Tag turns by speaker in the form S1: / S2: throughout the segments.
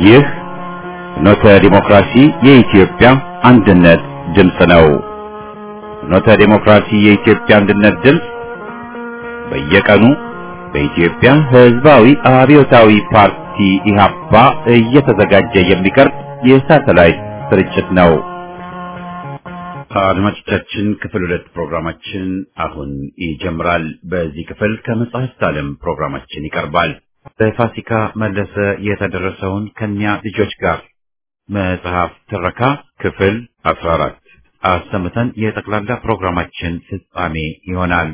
S1: ይህ ፍኖተ ዲሞክራሲ የኢትዮጵያ አንድነት ድምፅ ነው። ፍኖተ ዲሞክራሲ የኢትዮጵያ አንድነት ድምፅ በየቀኑ በኢትዮጵያ ሕዝባዊ አብዮታዊ ፓርቲ ኢህአፓ እየተዘጋጀ የሚቀርብ የሳተላይት ስርጭት ነው። አድማጮቻችን ክፍል ሁለት ፕሮግራማችን አሁን ይጀምራል። በዚህ ክፍል ከመጽሐፍት ዓለም ፕሮግራማችን ይቀርባል። በፋሲካ መለሰ የተደረሰውን ከኛ ልጆች ጋር መጽሐፍ ትረካ ክፍል 14 አሰምተን የጠቅላላ ፕሮግራማችን ፍጻሜ ይሆናል።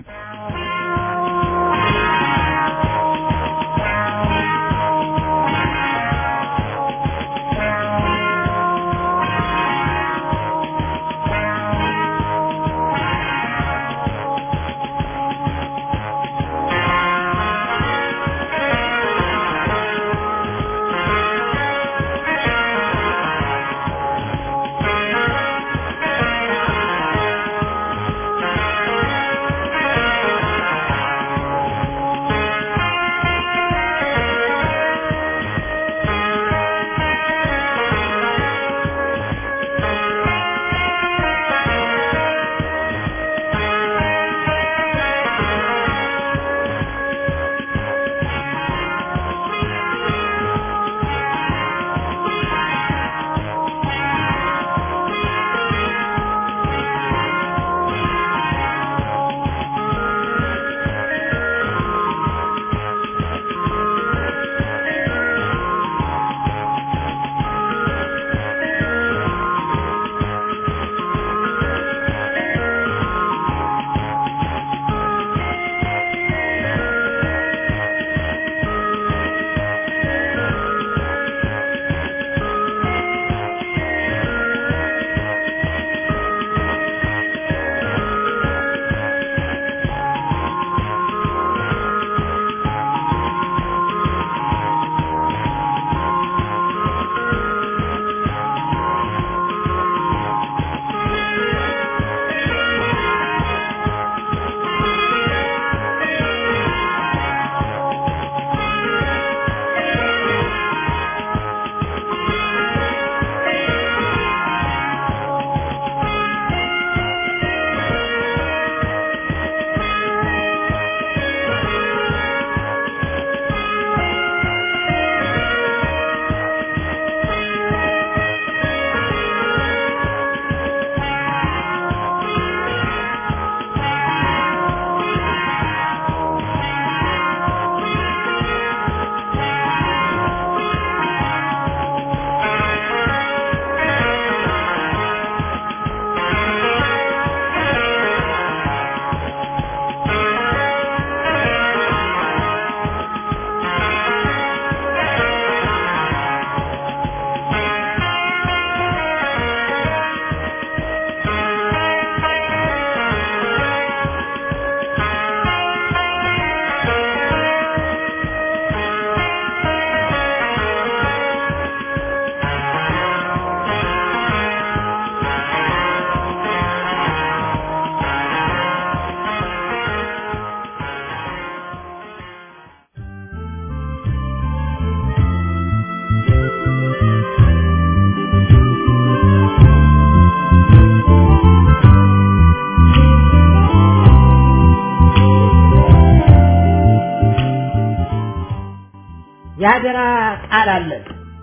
S2: የአደራ ቃል አለን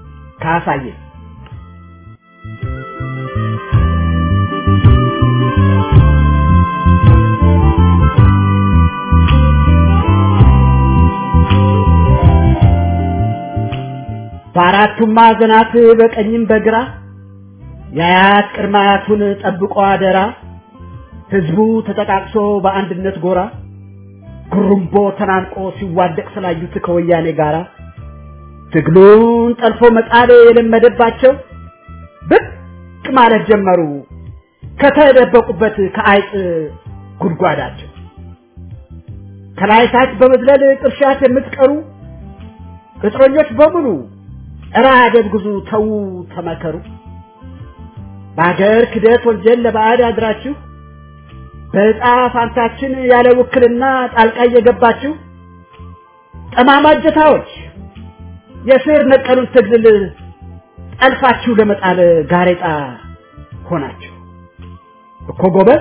S2: ካሳየ በአራቱም ማዕዘናት በቀኝም በግራ የአያት ቅድመ አያቱን ጠብቆ አደራ ህዝቡ ተጠቃቅሶ በአንድነት ጎራ ጉሩምቦ ተናንቆ ሲዋደቅ ስላዩት ከወያኔ ጋራ ትግሉን ጠልፎ መጣል የለመደባቸው ብቅ ማለት ጀመሩ ከተደበቁበት ከአይጥ ጉድጓዳቸው ከላይ ታች በመዝለል ቅርሻት የምትቀሩ ቅጥረኞች በሙሉ እራ አደብግዙ ተዉ ተመከሩ በአገር ክደት ወንጀል ለባዕድ አድራችሁ በዕጣ ፋንታችን ያለ ውክልና ጣልቃ እየገባችሁ ጠማማ እጀታዎች የስር ነቀሉን ትግል ጠልፋችሁ ለመጣል ጋሬጣ ሆናችሁ እኮ ጎበዝ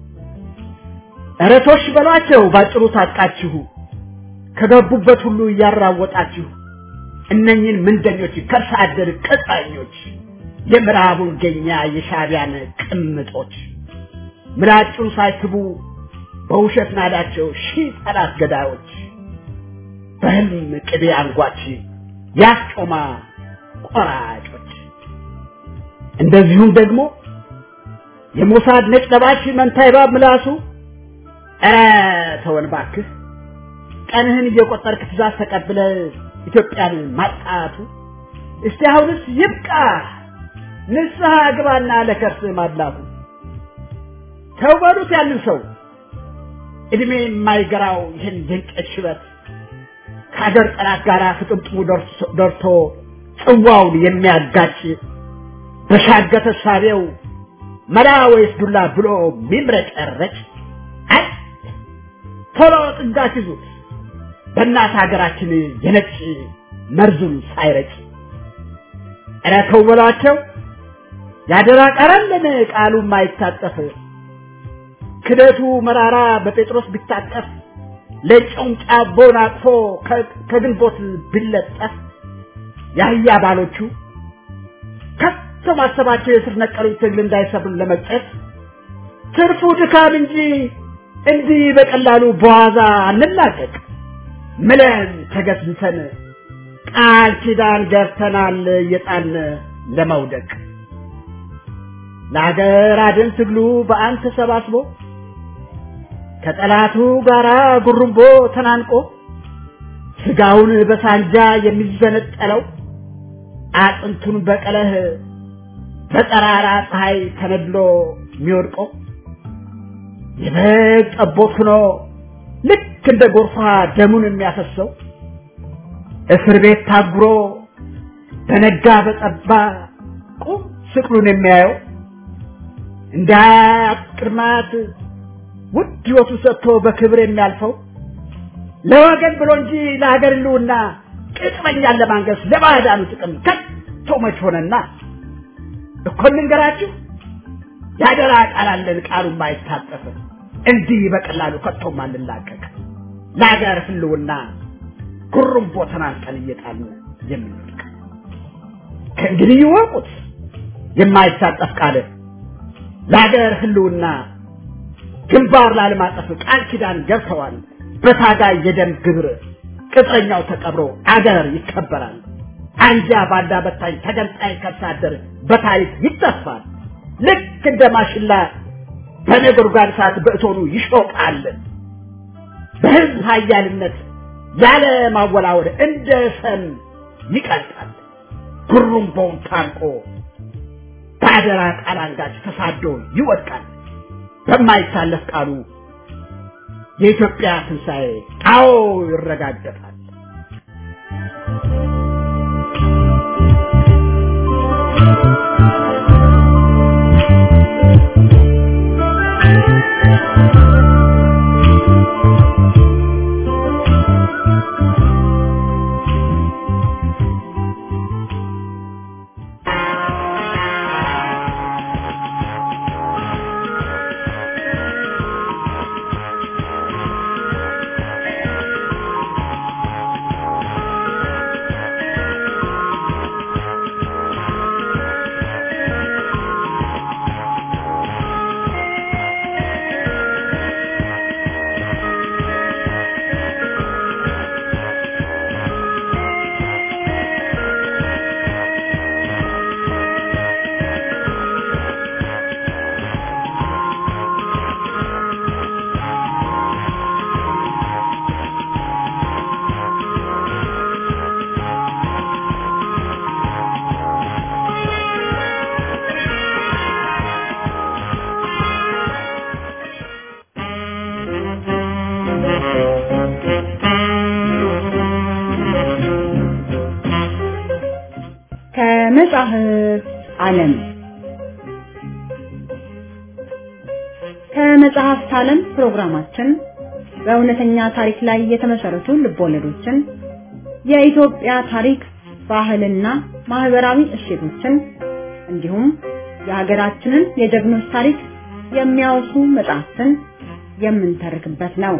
S2: እረቶች በሏቸው ባጭሩ ታጥቃችሁ ከገቡበት ሁሉ እያራወጣችሁ እነኝን ምንደኞች ከርሰ አደር ቅጣኞች የምዕራቡን ገኛ የሻቢያን ቅምጦች ምላጩን ሳይስቡ በውሸት ናዳቸው ሺህ ጠላት ገዳዮች በህልም ቅቤ አንጓች ያስጮማ ቆራጮች እንደዚሁም ደግሞ የሞሳድ ነጭ ለባሽ መንታ እባብ ምላሱ ኧረ ተወን ባክህ ቀንህን እየቆጠርክ ትእዛዝ ተቀብለ ኢትዮጵያን ማጣቱ እስቲ አሁንስ ይብቃ ንስሐ ግባና ለከርስ ማድላቱ ተው በሉት ያንን ሰው እድሜ የማይገራው ይህን ድንቅ ሽበት ከሀገር ጠላት ጋር ፍጥምጥሙ ደርቶ ጽዋውን የሚያጋጭ በሻገተ ሳቤው መላ ወይስ ዱላ ብሎ ሚምረጨረጭ አይ ቶሎ ጥጋት ይዙት በእናት ሀገራችን የነጭ መርዙን ሳይረጭ ኧረ ተው በሏቸው ያደራ ቀረልን ቃሉ ማይታጠፍ ክደቱ መራራ በጴጥሮስ ቢታጠፍ ለጨውም ጫቦን አቅፎ ከግንቦት ቢለጠፍ የአህያ ባሎቹ ከቶ ማሰባቸው የስር ነቀሉ ትግል እንዳይሰብር ለመቅጨት ትርፉ ድካም እንጂ እንዲህ በቀላሉ በዋዛ አንላቀቅ ምለን ተገዝተን ቃል ኪዳን ገብተናል የጣን ለመውደቅ ለአገር አድን ትግሉ በአንድ ተሰባስቦ ከጠላቱ ጋራ ጉርምቦ ተናንቆ ስጋውን በሳንጃ የሚዘነጠለው አጥንቱን በቀለህ በጠራራ ፀሐይ ተነድሎ የሚወድቀው የበግ ጠቦት ሆኖ ልክ እንደ ጎርፋ ደሙን የሚያፈሰው እስር ቤት ታጉሮ በነጋ በጠባ ቁም ስቅሉን የሚያየው እንደ ቅድማት ውድ ሕይወቱ ሰጥቶ በክብር የሚያልፈው ለወገን ብሎ እንጂ ለሀገር ልውና ቅጥመኛን ለማንገስ ለባዕዳኑ ጥቅም ከቶ መች ሆነና እኮ እንንገራችሁ ያደራ ቃል አለን ቃሉ ማይታጠፍ እንዲህ በቀላሉ ከቶም አንላቀቅ ለሀገር ህልውና ጉርምቦ ተናንቀን እየጣልን የምንወድቅ ከእንግዲህ ይወቁት የማይታጠፍ ቃል ለሀገር ህልውና ግንባር ላለማጠፍ ቃል ኪዳን ገብተዋል በታጋይ የደም ግብር ቅጥረኛው ተቀብሮ አገር ይከበራል አንጃ ባንዳ በታኝ ተገንጣይ ከሳደር በታሪክ ይጠፋል ልክ እንደ ማሽላ በነጎድጓድ እሳት በእቶኑ ይሾቃል በህዝብ ሀያልነት ያለ ማወላወል እንደ ሰም ይቀልጣል ጉሩምቦውን ታንቆ በአደራ ቃል አንጋች ተሳዶ ይወድቃል በማይታለፍ ቃሉ የኢትዮጵያ ትንሣኤ አዎ ይረጋገጣል
S3: ከመጽሐፍ ዓለም ከመጽሐፍት ዓለም ፕሮግራማችን በእውነተኛ ታሪክ ላይ የተመሰረቱ ልቦለዶችን፣ የኢትዮጵያ ታሪክ፣ ባህልና ማህበራዊ እሴቶችን እንዲሁም የሀገራችንን የጀግኖች ታሪክ የሚያወሱ መጽሐፍትን የምንተርክበት ነው።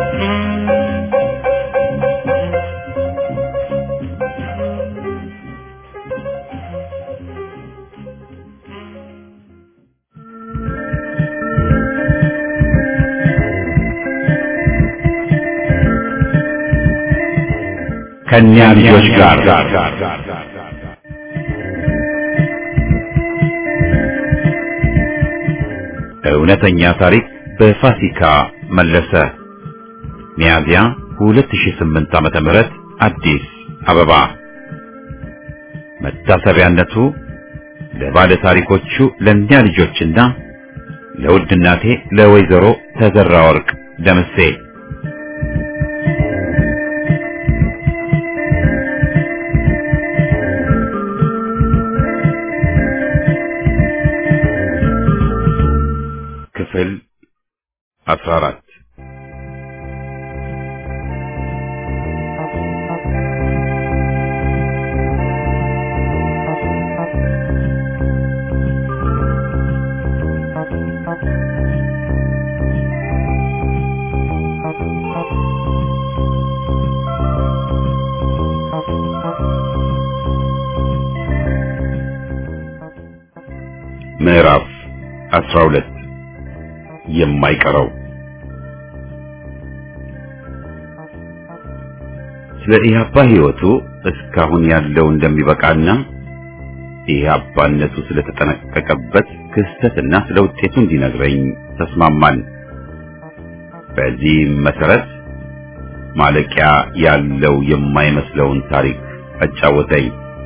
S1: ከእኛ ልጆች ጋር እውነተኛ ታሪክ በፋሲካ መለሰ ሚያዝያ 2008 ዓመተ ምህረት አዲስ አበባ መታሰቢያነቱ ለባለ ታሪኮቹ ለእኛ ልጆችና ለውድ እናቴ ለወይዘሮ ተዘራ ወርቅ ደምሴ ክፍል 14 ምዕራፍ 12 የማይቀረው ስለ ኢህአፓ ህይወቱ እስካሁን ያለው እንደሚበቃና ኢህአፓነቱ ስለተጠነቀቀበት ክስተትና ስለ ውጤቱ እንዲነግረኝ ተስማማን። በዚህም መሰረት ማለቂያ ያለው የማይመስለውን ታሪክ አጫወተኝ።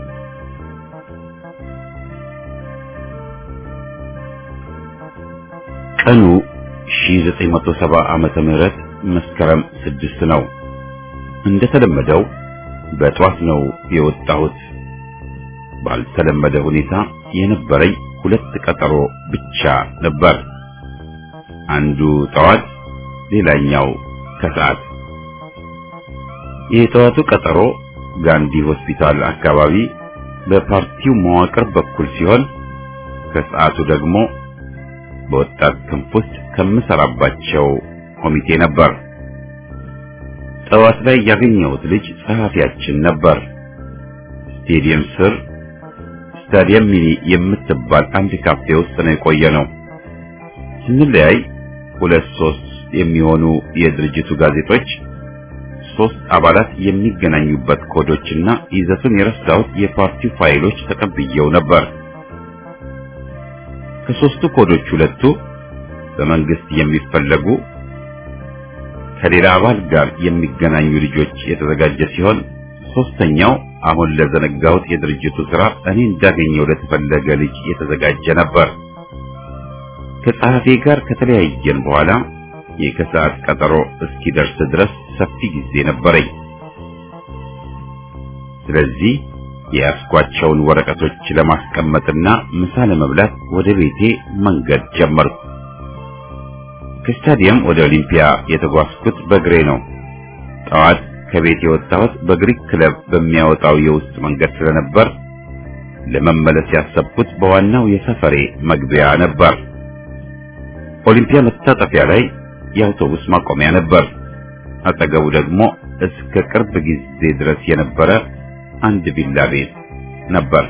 S1: ቀኑ 1970 ዓመተ ምህረት መስከረም ስድስት ነው። እንደተለመደው በጧት ነው የወጣሁት። ባልተለመደ ሁኔታ የነበረኝ ሁለት ቀጠሮ ብቻ ነበር። አንዱ ጠዋት፣ ሌላኛው ከሰዓት። የጠዋቱ ቀጠሮ ጋንዲ ሆስፒታል አካባቢ በፓርቲው መዋቅር በኩል ሲሆን ከሰዓቱ ደግሞ በወጣት ክንፍ ውስጥ ከምሰራባቸው ኮሚቴ ነበር። ጠዋት ላይ ያገኘሁት ልጅ ጸሐፊያችን ነበር። ስቴዲየም ስር ስታዲየም ሚኒ የምትባል አንድ ካፌ ውስጥ ነው የቆየ ነው። ስንለያይ ሁለት ሶስት የሚሆኑ የድርጅቱ ጋዜጦች ሶስት አባላት የሚገናኙበት ኮዶችና ይዘቱን የረሳሁት የፓርቲው ፋይሎች ተቀብየው ነበር። ከሶስቱ ኮዶች ሁለቱ በመንግስት የሚፈለጉ ከሌላ አባል ጋር የሚገናኙ ልጆች የተዘጋጀ ሲሆን ሶስተኛው አሁን ለዘነጋሁት የድርጅቱ ስራ እኔ እንዳገኘው ለተፈለገ ልጅ የተዘጋጀ ነበር። ከጸሐፊ ጋር ከተለያየን በኋላ የከሰዓት ቀጠሮ እስኪደርስ ድረስ ሰፊ ጊዜ ነበረኝ። ስለዚህ የያዝኳቸውን ወረቀቶች ለማስቀመጥና ምሳ ለመብላት ወደ ቤቴ መንገድ ጀመርኩ። ከስታዲየም ወደ ኦሊምፒያ የተጓዝኩት በእግሬ ነው። ጠዋት ከቤት የወጣሁት በግሪክ ክለብ በሚያወጣው የውስጥ መንገድ ስለነበር ለመመለስ ያሰብኩት በዋናው የሰፈሬ መግቢያ ነበር። ኦሊምፒያ መታጠፊያ ላይ የአውቶቡስ ማቆሚያ ነበር። አጠገቡ ደግሞ እስከ ቅርብ ጊዜ ድረስ የነበረ አንድ ቪላ ቤት ነበር።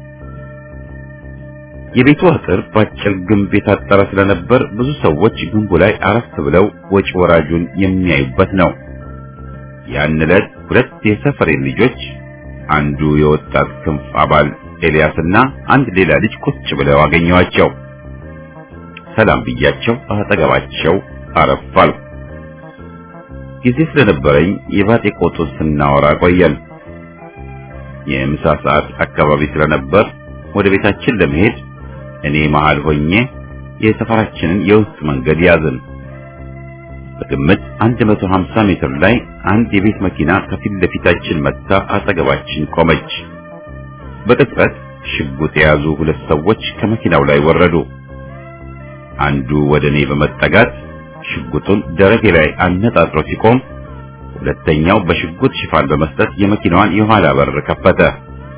S1: የቤቱ አጥር በአጭር ግንብ የታጠረ ስለነበር ብዙ ሰዎች ግንቡ ላይ አረፍ ብለው ወጪ ወራጁን የሚያዩበት ነው። ያን ዕለት ሁለት የሰፈሬ ልጆች አንዱ የወጣት ክንፍ አባል ኤልያስና አንድ ሌላ ልጅ ቁጭ ብለው አገኘዋቸው። ሰላም ብያቸው አጠገባቸው አረፍ አልኩ። ጊዜ ስለነበረኝ የባጤ ቆጡን ስናወራ ቆየን። የምሳ ሰዓት አካባቢ ስለነበር ወደ ቤታችን ለመሄድ እኔ መሃል ሆኜ የሰፈራችንን የውስጥ መንገድ ያዝን። በግምት 150 ሜትር ላይ አንድ የቤት መኪና ከፊት ለፊታችን መጥታ አጠገባችን ቆመች። በቅጽበት ሽጉጥ የያዙ ሁለት ሰዎች ከመኪናው ላይ ወረዱ። አንዱ ወደ እኔ በመጠጋት ሽጉጡን ደረቴ ላይ አነጣጥሮ ሲቆም፣ ሁለተኛው በሽጉጥ ሽፋን በመስጠት የመኪናዋን የኋላ በር ከፈተ።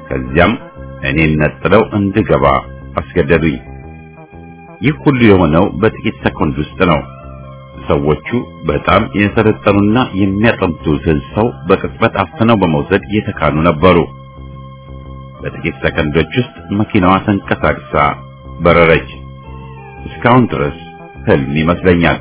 S1: ከዚያም እኔን ነጥለው እንድገባ አስገደዱኝ። ይህ ሁሉ የሆነው በጥቂት ሰኮንድ ውስጥ ነው። ሰዎቹ በጣም የሰለጠኑና የሚያጠምቱትን ሰው በቅጽበት አፍነው በመውሰድ የተካኑ ነበሩ። በጥቂት ሰከንዶች ውስጥ መኪናዋ ተንቀሳቅሳ በረረች። እስካሁን ድረስ ህልም ይመስለኛል።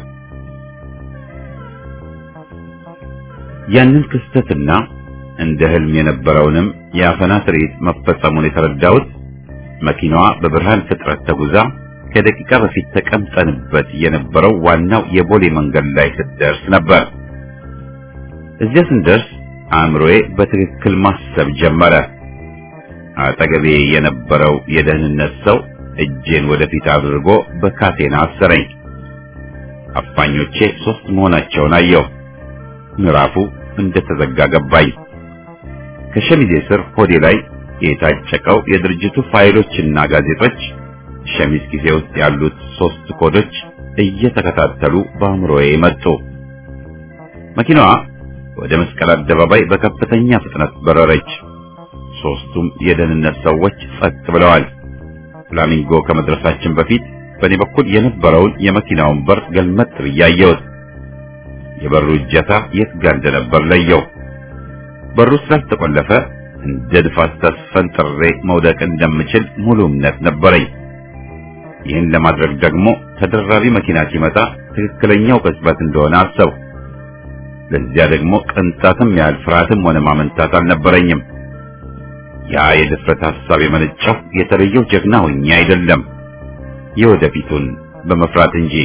S1: ያንን ክስተትና እንደ ህልም የነበረውንም የአፈና ትርኢት መፈጸሙን የተረዳሁት መኪናዋ በብርሃን ፍጥረት ተጉዛ ከደቂቃ በፊት ተቀምጠንበት የነበረው ዋናው የቦሌ መንገድ ላይ ስትደርስ ነበር። እዚያ ስንደርስ አእምሮዬ በትክክል ማሰብ ጀመረ። አጠገቤ የነበረው የደህንነት ሰው እጄን ወደፊት አድርጎ በካቴና አሰረኝ። አፋኞቼ ሶስት መሆናቸውን አየሁ። ምዕራፉ እንደተዘጋ ገባኝ። ከሸሚዜ ስር ሆዴ ላይ የታጨቀው የድርጅቱ ፋይሎችና ጋዜጦች ሸሚዝ ጊዜ ውስጥ ያሉት ሶስት ኮዶች እየተከታተሉ በአእምሮዬ መጡ። መኪናዋ ወደ መስቀል አደባባይ በከፍተኛ ፍጥነት በረረች። ሶስቱም የደህንነት ሰዎች ጸጥ ብለዋል። ፍላሚንጎ ከመድረሳችን በፊት በእኔ በኩል የነበረውን የመኪናውን በር ገልመጥ ብዬ አየሁት። የበሩ እጀታ የት ጋር እንደነበር ለየው። በሩ ስላልተቆለፈ እንደ ንፋስ ተስፈንጥሬ መውደቅ እንደምችል ሙሉ እምነት ነበረኝ። ይህን ለማድረግ ደግሞ ተደራቢ መኪና ሲመጣ ትክክለኛው ቅጽበት እንደሆነ አሰብ። ለዚያ ደግሞ ቅንጣትም ያህል ፍርሃትም ሆነ ማመንታት አልነበረኝም። ያ የድፍረት ሐሳብ የመነጨው የተለየው ጀግና ሆኜ አይደለም፣ የወደፊቱን በመፍራት እንጂ።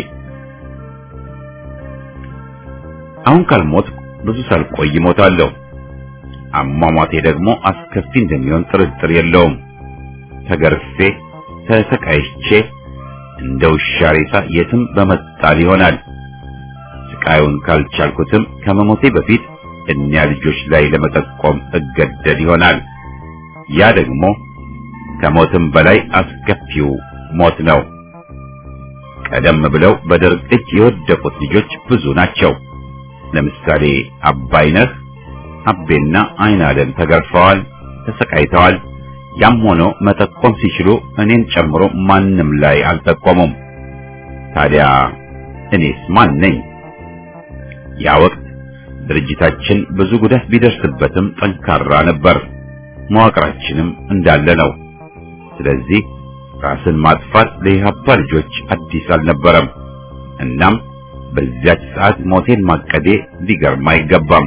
S1: አሁን ካልሞት ብዙ ሳልቆይ እሞታለሁ። አሟሟቴ ደግሞ አስከፊ እንደሚሆን ጥርጥር የለውም። ተገርፌ ተሰቃይቼ እንደ ውሻ ሬሳ የትም በመጣል ይሆናል። ስቃዩን ካልቻልኩትም ከመሞቴ በፊት እኒያ ልጆች ላይ ለመጠቆም እገደድ ይሆናል። ያ ደግሞ ከሞትም በላይ አስከፊው ሞት ነው። ቀደም ብለው በደርግ እጅ የወደቁት ልጆች ብዙ ናቸው። ለምሳሌ አባይነህ፣ አቤና አይናለም ተገርፈዋል፣ ተሰቃይተዋል። ያም ሆኖ መጠቆም ሲችሉ እኔን ጨምሮ ማንም ላይ አልጠቆሙም። ታዲያ እኔስ ማን ነኝ? ያ ወቅት ድርጅታችን ብዙ ጉዳት ቢደርስበትም ጠንካራ ነበር። መዋቅራችንም እንዳለ ነው። ስለዚህ ራስን ማጥፋት ለኢህአፓ ልጆች አዲስ አልነበረም። እናም በዚያች ሰዓት ሞቴን ማቀዴ ሊገርም አይገባም።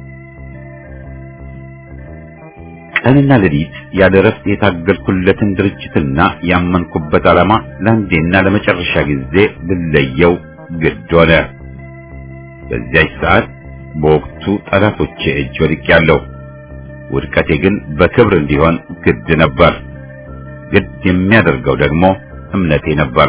S1: ቀንና ሌሊት ያለ እረፍት የታገልኩለትን ድርጅትና ያመንኩበት ዓላማ ለአንዴና ለመጨረሻ ጊዜ ልለየው ግድ ሆነ። በዚያች ሰዓት በወቅቱ ጠላቶቼ እጅ ወድቄያለሁ። ውድቀቴ ግን በክብር እንዲሆን ግድ ነበር። ግድ የሚያደርገው ደግሞ እምነቴ ነበር።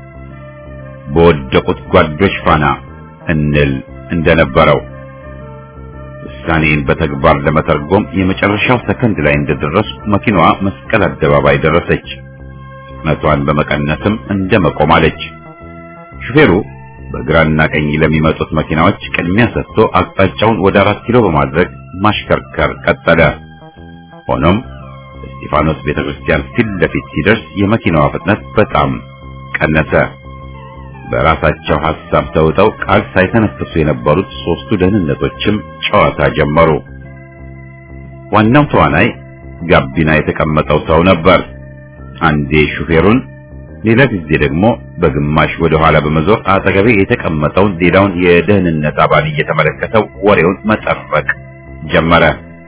S1: በወደቁት ጓዶች ፋና እንል እንደነበረው ውሳኔን በተግባር ለመተርጎም የመጨረሻው ሰከንድ ላይ እንደደረሱ መኪናዋ መስቀል አደባባይ ደረሰች። ፍጥነቷን በመቀነስም እንደ መቆም አለች። ሹፌሩ በግራና ቀኝ ለሚመጡት መኪናዎች ቅድሚያ ሰጥቶ አቅጣጫውን ወደ አራት ኪሎ በማድረግ ማሽከርከር ቀጠለ። ሆኖም እስጢፋኖስ ቤተክርስቲያን ፊት ለፊት ሲደርስ የመኪናዋ ፍጥነት በጣም ቀነሰ። በራሳቸው ሐሳብ ተውጠው ቃል ሳይተነፍሱ የነበሩት ሶስቱ ደህንነቶችም ጨዋታ ጀመሩ። ዋናው ተዋናይ ጋቢና የተቀመጠው ሰው ነበር። አንዴ ሹፌሩን፣ ሌላ ጊዜ ደግሞ በግማሽ ወደ ኋላ በመዞር አጠገቤ የተቀመጠውን ሌላውን የደህንነት አባል እየተመለከተው ወሬውን መጠረቅ ጀመረ።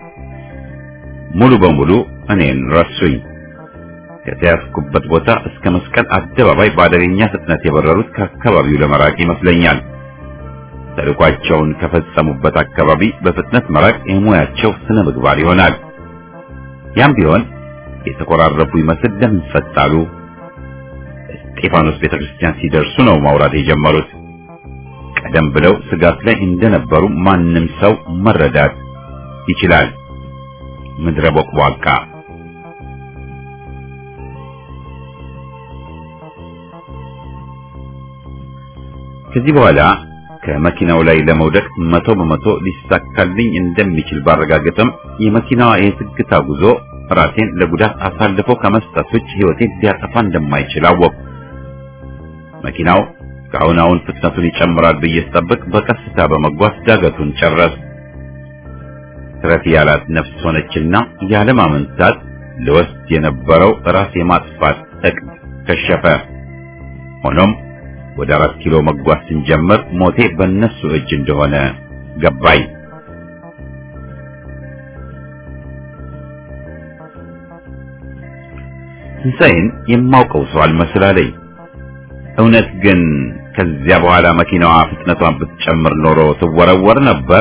S1: ሙሉ በሙሉ እኔን ረሱኝ። ከተያዝኩበት ቦታ እስከ መስቀል አደባባይ በአደገኛ ፍጥነት የበረሩት ከአካባቢው ለመራቅ ይመስለኛል። ተልኳቸውን ከፈጸሙበት አካባቢ በፍጥነት መራቅ የሙያቸው ስነ ምግባር ይሆናል። ያም ቢሆን የተቆራረፉ ይመስል ለምን ፈጣሉ? እስጢፋኖስ ቤተክርስቲያን ሲደርሱ ነው ማውራት የጀመሩት። ቀደም ብለው ስጋት ላይ እንደነበሩ ማንም ሰው መረዳት ይችላል። ምድረ ቦቅቧቃ ከዚህ በኋላ ከመኪናው ላይ ለመውደቅ መቶ በመቶ ሊሳካልኝ እንደሚችል ባረጋገጥም የመኪናዋ የዝግታ ጉዞ ራሴን ለጉዳት አሳልፎ ከመስጠት ውጭ ሕይወቴን ሊያጠፋ እንደማይችል አወቅሁ። መኪናው ከአሁን አሁን ፍጥነቱን ይጨምራል ብዬ ስጠብቅ በቀስታ በመጓዝ ዳገቱን ጨረስ። ትረፊ ያላት ነፍስ ሆነችና ያለማመንታት ልወስድ የነበረው ራስ የማጥፋት እቅድ ከሸፈ። ሆኖም ወደ አራት ኪሎ መጓዝ ስንጀምር ሞቴ በእነሱ እጅ እንደሆነ ገባኝ። ትንሣኤን የማውቀው ሰው አልመስላለኝ። እውነት ግን ከዚያ በኋላ መኪናዋ ፍጥነቷን ብትጨምር ኖሮ ትወረወር ነበር።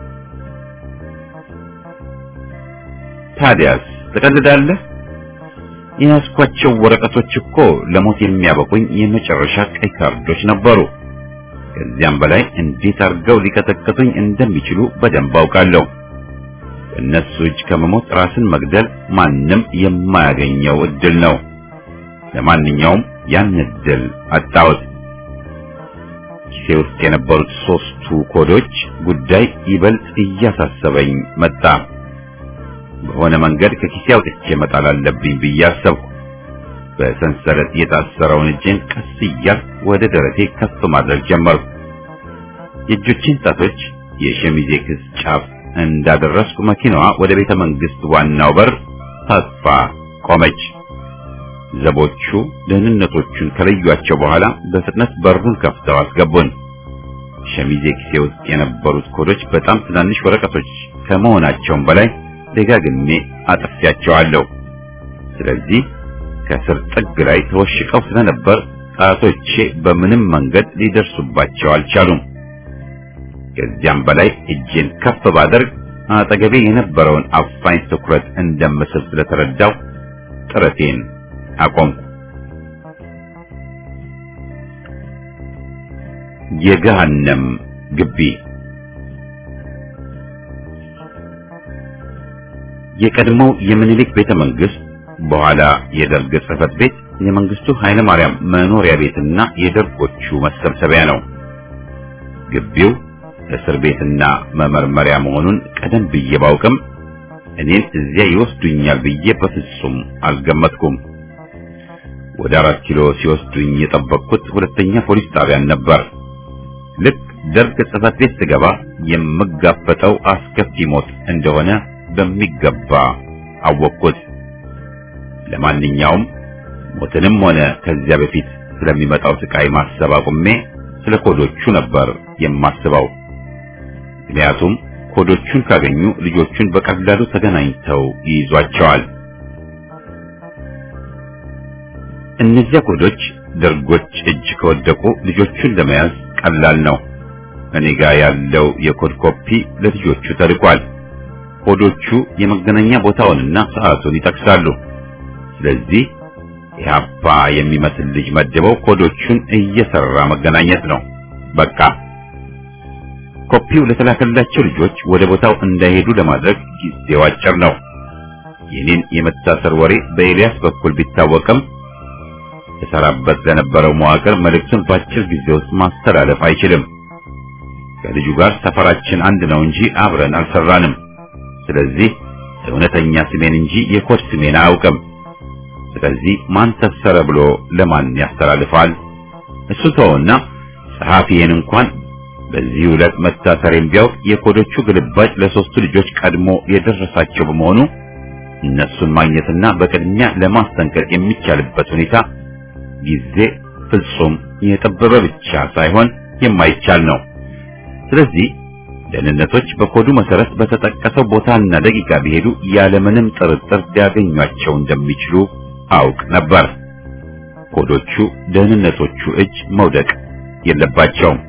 S1: ታዲያስ ትቀልዳለህ? የያዝኳቸው ወረቀቶች እኮ ለሞት የሚያበቁኝ የመጨረሻ ቀይ ካርዶች ነበሩ። ከዚያም በላይ እንዴት አድርገው ሊቀጠቅጡኝ እንደሚችሉ በደንብ አውቃለሁ። በእነሱ እጅ ከመሞት ራስን መግደል ማንም የማያገኘው እድል ነው። ለማንኛውም ያን እድል አጣሁት። ኪሴ ውስጥ የነበሩት ሶስቱ ኮዶች ጉዳይ ይበልጥ እያሳሰበኝ መጣ። በሆነ መንገድ ከኪሴ አውጥቼ መጣል አለብኝ ብዬ አሰብኩ። በሰንሰለት የታሰረውን እጄን ቀስ እያልኩ ወደ ደረቴ ከፍ ማድረግ ጀመርኩ። የእጆቼን ጣቶች የሸሚዜ ክስ ጫፍ እንዳደረስኩ መኪናዋ ወደ ቤተ መንግስት ዋናው በር ታጥፋ ቆመች። ዘቦቹ ደህንነቶቹን ከለዩአቸው በኋላ በፍጥነት በሩን ከፍተው አስገቡን። ሸሚዜ ኪሴ ውስጥ የነበሩት ኮዶች በጣም ትናንሽ ወረቀቶች ከመሆናቸውም በላይ ደጋግሜ አጥፊያቸዋለሁ። ስለዚህ ከስር ጥግ ላይ ተወሽቀው ስለነበር ጣቶቼ በምንም መንገድ ሊደርሱባቸው አልቻሉም። ከዚያም በላይ እጄን ከፍ ባደርግ አጠገቤ የነበረውን አፋኝ ትኩረት እንደምስብ ስለተረዳው ጥረቴን አቆምኩ። የገሃነም ግቢ የቀድሞው የምኒልክ ቤተ መንግስት በኋላ የደርግ ጽሕፈት ቤት የመንግስቱ ኃይለ ማርያም መኖሪያ ቤትና የደርጎቹ መሰብሰቢያ ነው። ግቢው እስር ቤትና መመርመሪያ መሆኑን ቀደም ብዬ ባውቅም እኔን እዚያ ይወስዱኛል ብዬ በፍጹም አልገመትኩም። ወደ አራት ኪሎ ሲወስዱኝ የጠበቅኩት ሁለተኛ ፖሊስ ጣቢያን ነበር። ልክ ደርግ ጽሕፈት ቤት ስገባ የምጋፈጠው አስከፊ ሞት እንደሆነ በሚገባ አወቅኩት። ለማንኛውም ሞትንም ሆነ ከዚያ በፊት ስለሚመጣው ስቃይ ማሰብ አቁሜ ስለ ኮዶቹ ነበር የማስበው። ምክንያቱም ኮዶቹን ካገኙ ልጆቹን በቀላሉ ተገናኝተው ይይዟቸዋል። እነዚያ ኮዶች ደርጎች እጅ ከወደቁ ልጆቹን ለመያዝ ቀላል ነው። እኔ ጋር ያለው የኮድ ኮፒ ለልጆቹ ተልኳል። ኮዶቹ የመገናኛ ቦታውንና ሰዓቱን ይጠቅሳሉ። ስለዚህ ኢህአፓ የሚመስል ልጅ መድበው ኮዶቹን እየሰራ መገናኘት ነው። በቃ ኮፒው ለተላከላቸው ልጆች ወደ ቦታው እንዳይሄዱ ለማድረግ ጊዜው አጭር ነው። የኔን የመታሰር ወሬ በኤልያስ በኩል ቢታወቅም የሰራበት ለነበረው መዋቅር መልእክቱን በአጭር ጊዜ ውስጥ ማስተላለፍ አይችልም። ከልጁ ጋር ሰፈራችን አንድ ነው እንጂ አብረን አልሰራንም። ስለዚህ እውነተኛ ስሜን እንጂ የኮድ ስሜን አያውቅም። ስለዚህ ማን ተሰረ ብሎ ለማን ያስተላልፋል? እሱ ተወውና ጸሐፊዬን እንኳን በዚህ ዕለት መታሰሬን ቢያውቅ የኮዶቹ ግልባጭ ለሶስቱ ልጆች ቀድሞ የደረሳቸው በመሆኑ እነሱን ማግኘትና በቅድሚያ ለማስጠንቀቅ የሚቻልበት ሁኔታ ጊዜ ፍጹም የጠበበ ብቻ ሳይሆን የማይቻል ነው። ስለዚህ ደህንነቶች በኮዱ መሰረት በተጠቀሰው ቦታና ደቂቃ ቢሄዱ ያለምንም ጥርጥር ሊያገኟቸው እንደሚችሉ አውቅ ነበር። ኮዶቹ ደህንነቶቹ እጅ መውደቅ የለባቸውም።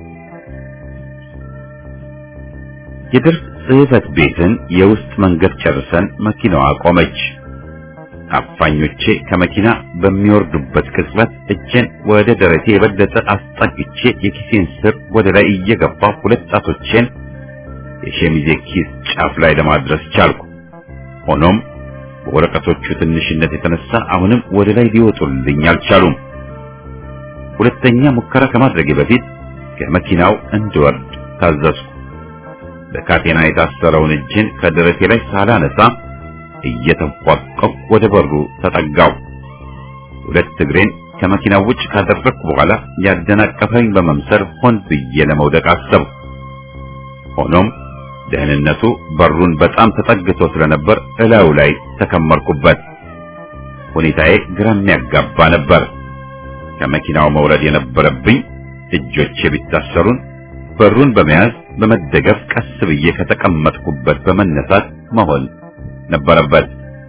S1: የደርግ ጽሕፈት ቤትን የውስጥ መንገድ ጨርሰን መኪናዋ ቆመች። አፋኞቼ ከመኪና በሚወርዱበት ቅጽበት እጄን ወደ ደረቴ የበለጠ አስጠግቼ የኪሴን ስር ወደ ላይ እየገባ ሁለት ጣቶቼን የሸሚዜ ኪስ ጫፍ ላይ ለማድረስ ቻልኩ። ሆኖም በወረቀቶቹ ትንሽነት የተነሳ አሁንም ወደ ላይ ሊወጡልኝ አልቻሉም። ሁለተኛ ሙከራ ከማድረጌ በፊት ከመኪናው እንድወርድ ታዘዝኩ። በካቴና የታሰረውን እጄን ከደረቴ ላይ ሳላነሳ እየተንፏቀቅኩ ወደ በሩ ተጠጋው። ሁለት እግሬን ከመኪናው ውጭ ካደረግኩ በኋላ ያደናቀፈኝ በመምሰል ሆን ብዬ ለመውደቅ አሰብኩ። ሆኖም ደህንነቱ በሩን በጣም ተጠግቶ ስለነበር እላዩ ላይ ተከመርኩበት። ሁኔታዬ ግራ የሚያጋባ ነበር። ከመኪናው መውረድ የነበረብኝ እጆቼ ቢታሰሩን በሩን በመያዝ በመደገፍ ቀስ ብዬ ከተቀመጥኩበት በመነሳት መሆን ነበረበት።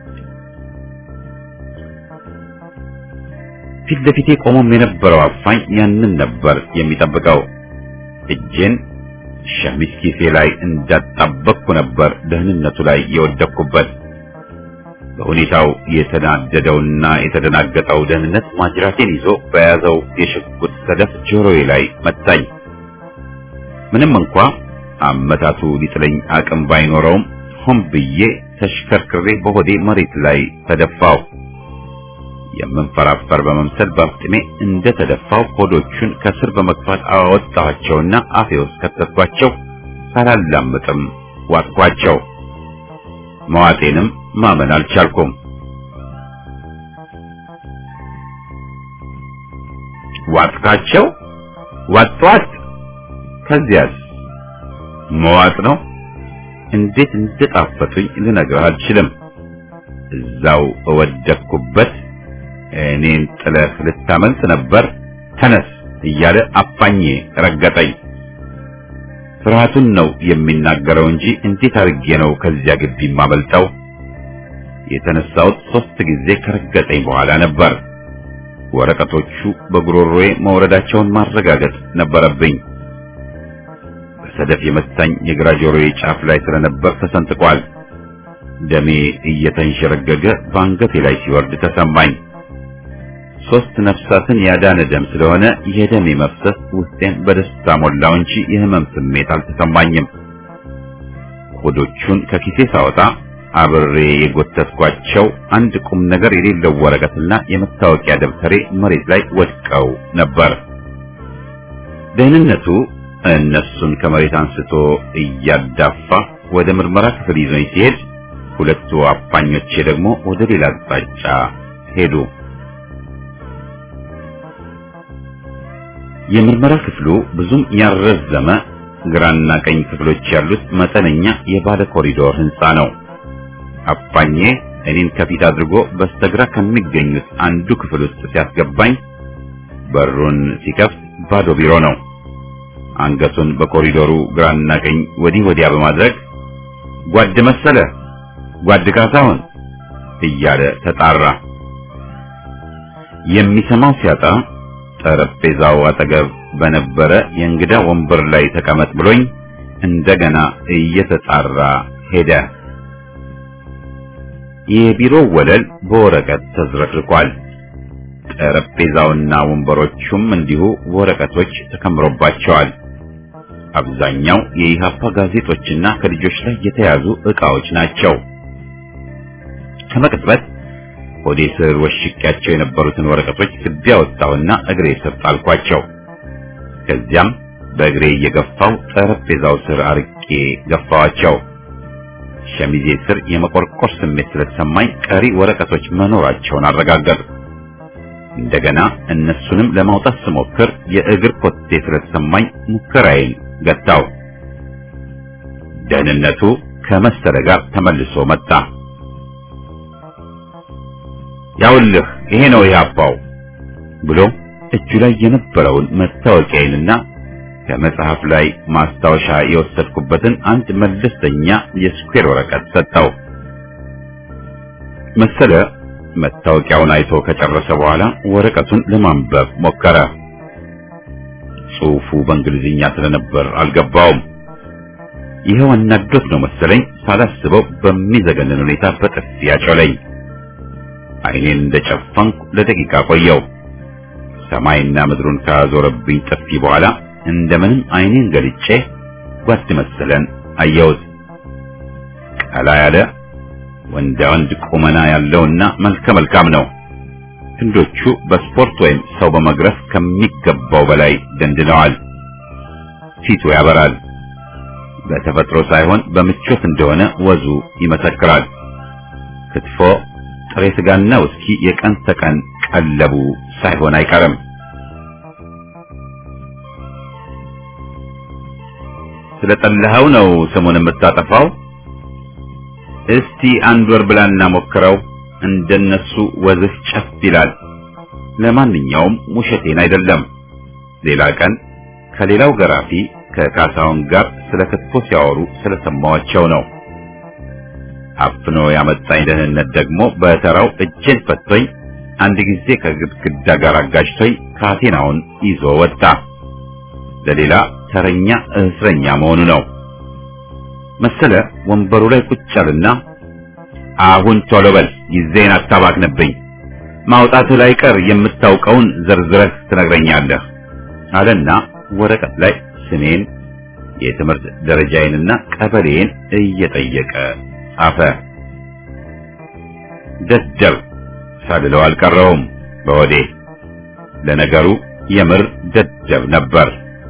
S1: ፊት ለፊቴ ቆሞም የነበረው አፋኝ ያንን ነበር የሚጠብቀው። እጄን ሸሚዝ ኪሴ ላይ እንዳጣበቅኩ ነበር ደህንነቱ ላይ የወደቅኩበት። በሁኔታው የተናደደውና የተደናገጠው ደህንነት ማጅራቴን ይዞ በያዘው የሽጉጥ ሰደፍ ጆሮዬ ላይ መታኝ። ምንም እንኳ አመታቱ ሊጥለኝ አቅም ባይኖረውም ሆን ብዬ ተሽከርክሬ በሆዴ መሬት ላይ ተደፋው። የምንፈራፈር በመምሰል በአፍጥሜ እንደ ተደፋው ሆዶቹን ከስር በመግፋት አወጣኋቸውና አፌ ውስጥ ከተትኳቸው። ሳላላምጥም ዋጥኳቸው። መዋጤንም ማመን አልቻልኩም። ዋጥካቸው? ዋጥቷት? ከዚያስ መዋጥ ነው። እንዴት እንደጣፈጡኝ ልነግርህ አልችልም። እዛው እወደቅኩበት እኔን ጥለህ ልታመልጥ ነበር፣ ተነስ እያለ አፋኜ ረገጠኝ። ፍርሃቱን ነው የሚናገረው እንጂ እንዴት አድርጌ ነው ከዚያ ግቢ የማመልጠው? የተነሳሁት ሶስት ጊዜ ከረገጠኝ በኋላ ነበር። ወረቀቶቹ በጉሮሮዬ መውረዳቸውን ማረጋገጥ ነበረብኝ። በሰደፍ የመታኝ የግራ ጆሮዬ ጫፍ ላይ ስለነበር ተሰንጥቋል። ደሜ እየተንሸረገገ በአንገቴ ላይ ሲወርድ ተሰማኝ። ሶስት ነፍሳትን ያዳነ ደም ስለሆነ የደሜ መፍሰስ ውስጤን በደስታ ሞላው እንጂ የህመም ስሜት አልተሰማኝም። ሆዶቹን ከኪሴ ሳወጣ አብሬ የጎተትኳቸው አንድ ቁም ነገር የሌለው ወረቀትና የመታወቂያ ደብተሬ መሬት ላይ ወድቀው ነበር። ደህንነቱ እነሱን ከመሬት አንስቶ እያዳፋ ወደ ምርመራ ክፍል ይዞኝ ሲሄድ፣ ሁለቱ አፋኞቼ ደግሞ ወደ ሌላ አቅጣጫ ሄዱ። የምርመራ ክፍሉ ብዙም ያልረዘመ ግራና ቀኝ ክፍሎች ያሉት መጠነኛ የባለ ኮሪዶር ህንፃ ነው። አፋኜ እኔን ከፊት አድርጎ በስተግራ ከሚገኙት አንዱ ክፍል ውስጥ ሲያስገባኝ በሩን ሲከፍት ባዶ ቢሮ ነው። አንገቱን በኮሪዶሩ ግራና ቀኝ ወዲህ ወዲያ በማድረግ ጓድ መሰለ፣ ጓድ ካሳሁን እያለ ተጣራ። የሚሰማው ሲያጣ ጠረጴዛው አጠገብ በነበረ የእንግዳ ወንበር ላይ ተቀመጥ ብሎኝ እንደገና እየተጣራ ሄደ። የቢሮው ወለል በወረቀት ተዝረክርኳል። ጠረጴዛውና ወንበሮቹም እንዲሁ ወረቀቶች ተከምሮባቸዋል። አብዛኛው የኢሃፓ ጋዜጦችና ከልጆች ላይ የተያዙ ዕቃዎች ናቸው። ከመቅጽበት ሆዴ ስር ወሽቄያቸው የነበሩትን ወረቀቶች ስቤ አወጣሁና እግሬ ስር ጣልኳቸው። ከዚያም በእግሬ እየገፋው ጠረጴዛው ስር አርቄ ገፋዋቸው። ሸሚዜ ስር የመቆርቆር ስሜት ስለተሰማኝ ቀሪ ወረቀቶች መኖራቸውን አረጋገጥኩ። እንደገና እነሱንም ለማውጣት ስሞክር የእግር ኮቴ ስለተሰማኝ ሙከራዬን ገታው። ደህንነቱ ከመሰለ ጋር ተመልሶ መጣ። ያውልህ ይሄ ነው ኢህአፓው ብሎ እጁ ላይ የነበረውን መታወቂያዬንና ከመጽሐፍ ላይ ማስታወሻ የወሰድኩበትን አንድ መለስተኛ የስኩዌር ወረቀት ሰጠው። መሰለ መታወቂያውን አይቶ ከጨረሰ በኋላ ወረቀቱን ለማንበብ ሞከረ። ጽሑፉ በእንግሊዝኛ ስለነበር አልገባውም። ይኸው አናዶት ነው መሰለኝ ሳላስበው በሚዘገንን ሁኔታ በጥፊ ያጮለኝ። ዓይኔን እንደጨፈንኩ ለደቂቃ ቆየው። ሰማይና ምድሩን ካዞረብኝ ጥፊ በኋላ እንደምንም ዓይኔን ገልጬ ጓድ መሰለን አየሁት። ቀላ ያለ ወንዳ ወንድ ቁመና ያለውና መልከ መልካም ነው። ክንዶቹ በስፖርት ወይም ሰው በመግረፍ ከሚገባው በላይ ደንድነዋል። ፊቱ ያበራል። በተፈጥሮ ሳይሆን በምቾት እንደሆነ ወዙ ይመሰክራል። ክትፎ፣ ጥሬ ስጋና ውስኪ የቀን ተቀን ቀለቡ ሳይሆን አይቀርም። ስለጠላኸው ነው ስሙን የምታጠፋው? እስቲ አንድ ወር ብላና ሞክረው፣ እንደነሱ ወዝህ ጨፍ ይላል። ለማንኛውም ውሸቴን አይደለም። ሌላ ቀን ከሌላው ገራፊ ከካሳሁን ጋር ስለ ክትፎ ሲያወሩ ስለሰማዋቸው ነው። አፍኖ ያመጣኝ ደህንነት ደግሞ በተራው እጄን ፈቶኝ አንድ ጊዜ ከግድግዳ ጋር አጋጭቶኝ ካቴናውን ይዞ ወጣ። ለሌላ ተረኛ እስረኛ መሆኑ ነው መሰለ። ወንበሩ ላይ ቁጭ አለና አሁን ቶሎ በል ጊዜን አታባክንብኝ፣ ማውጣቱ ላይ ቀር የምታውቀውን ዘርዝረህ ትነግረኛለህ አለና ወረቀት ላይ ስሜን የትምህርት ደረጃዬንና ቀበሌን እየጠየቀ ጻፈ። ደደብ ሳልለው አልቀረውም በሆዴ። ለነገሩ የምር ደደብ ነበር።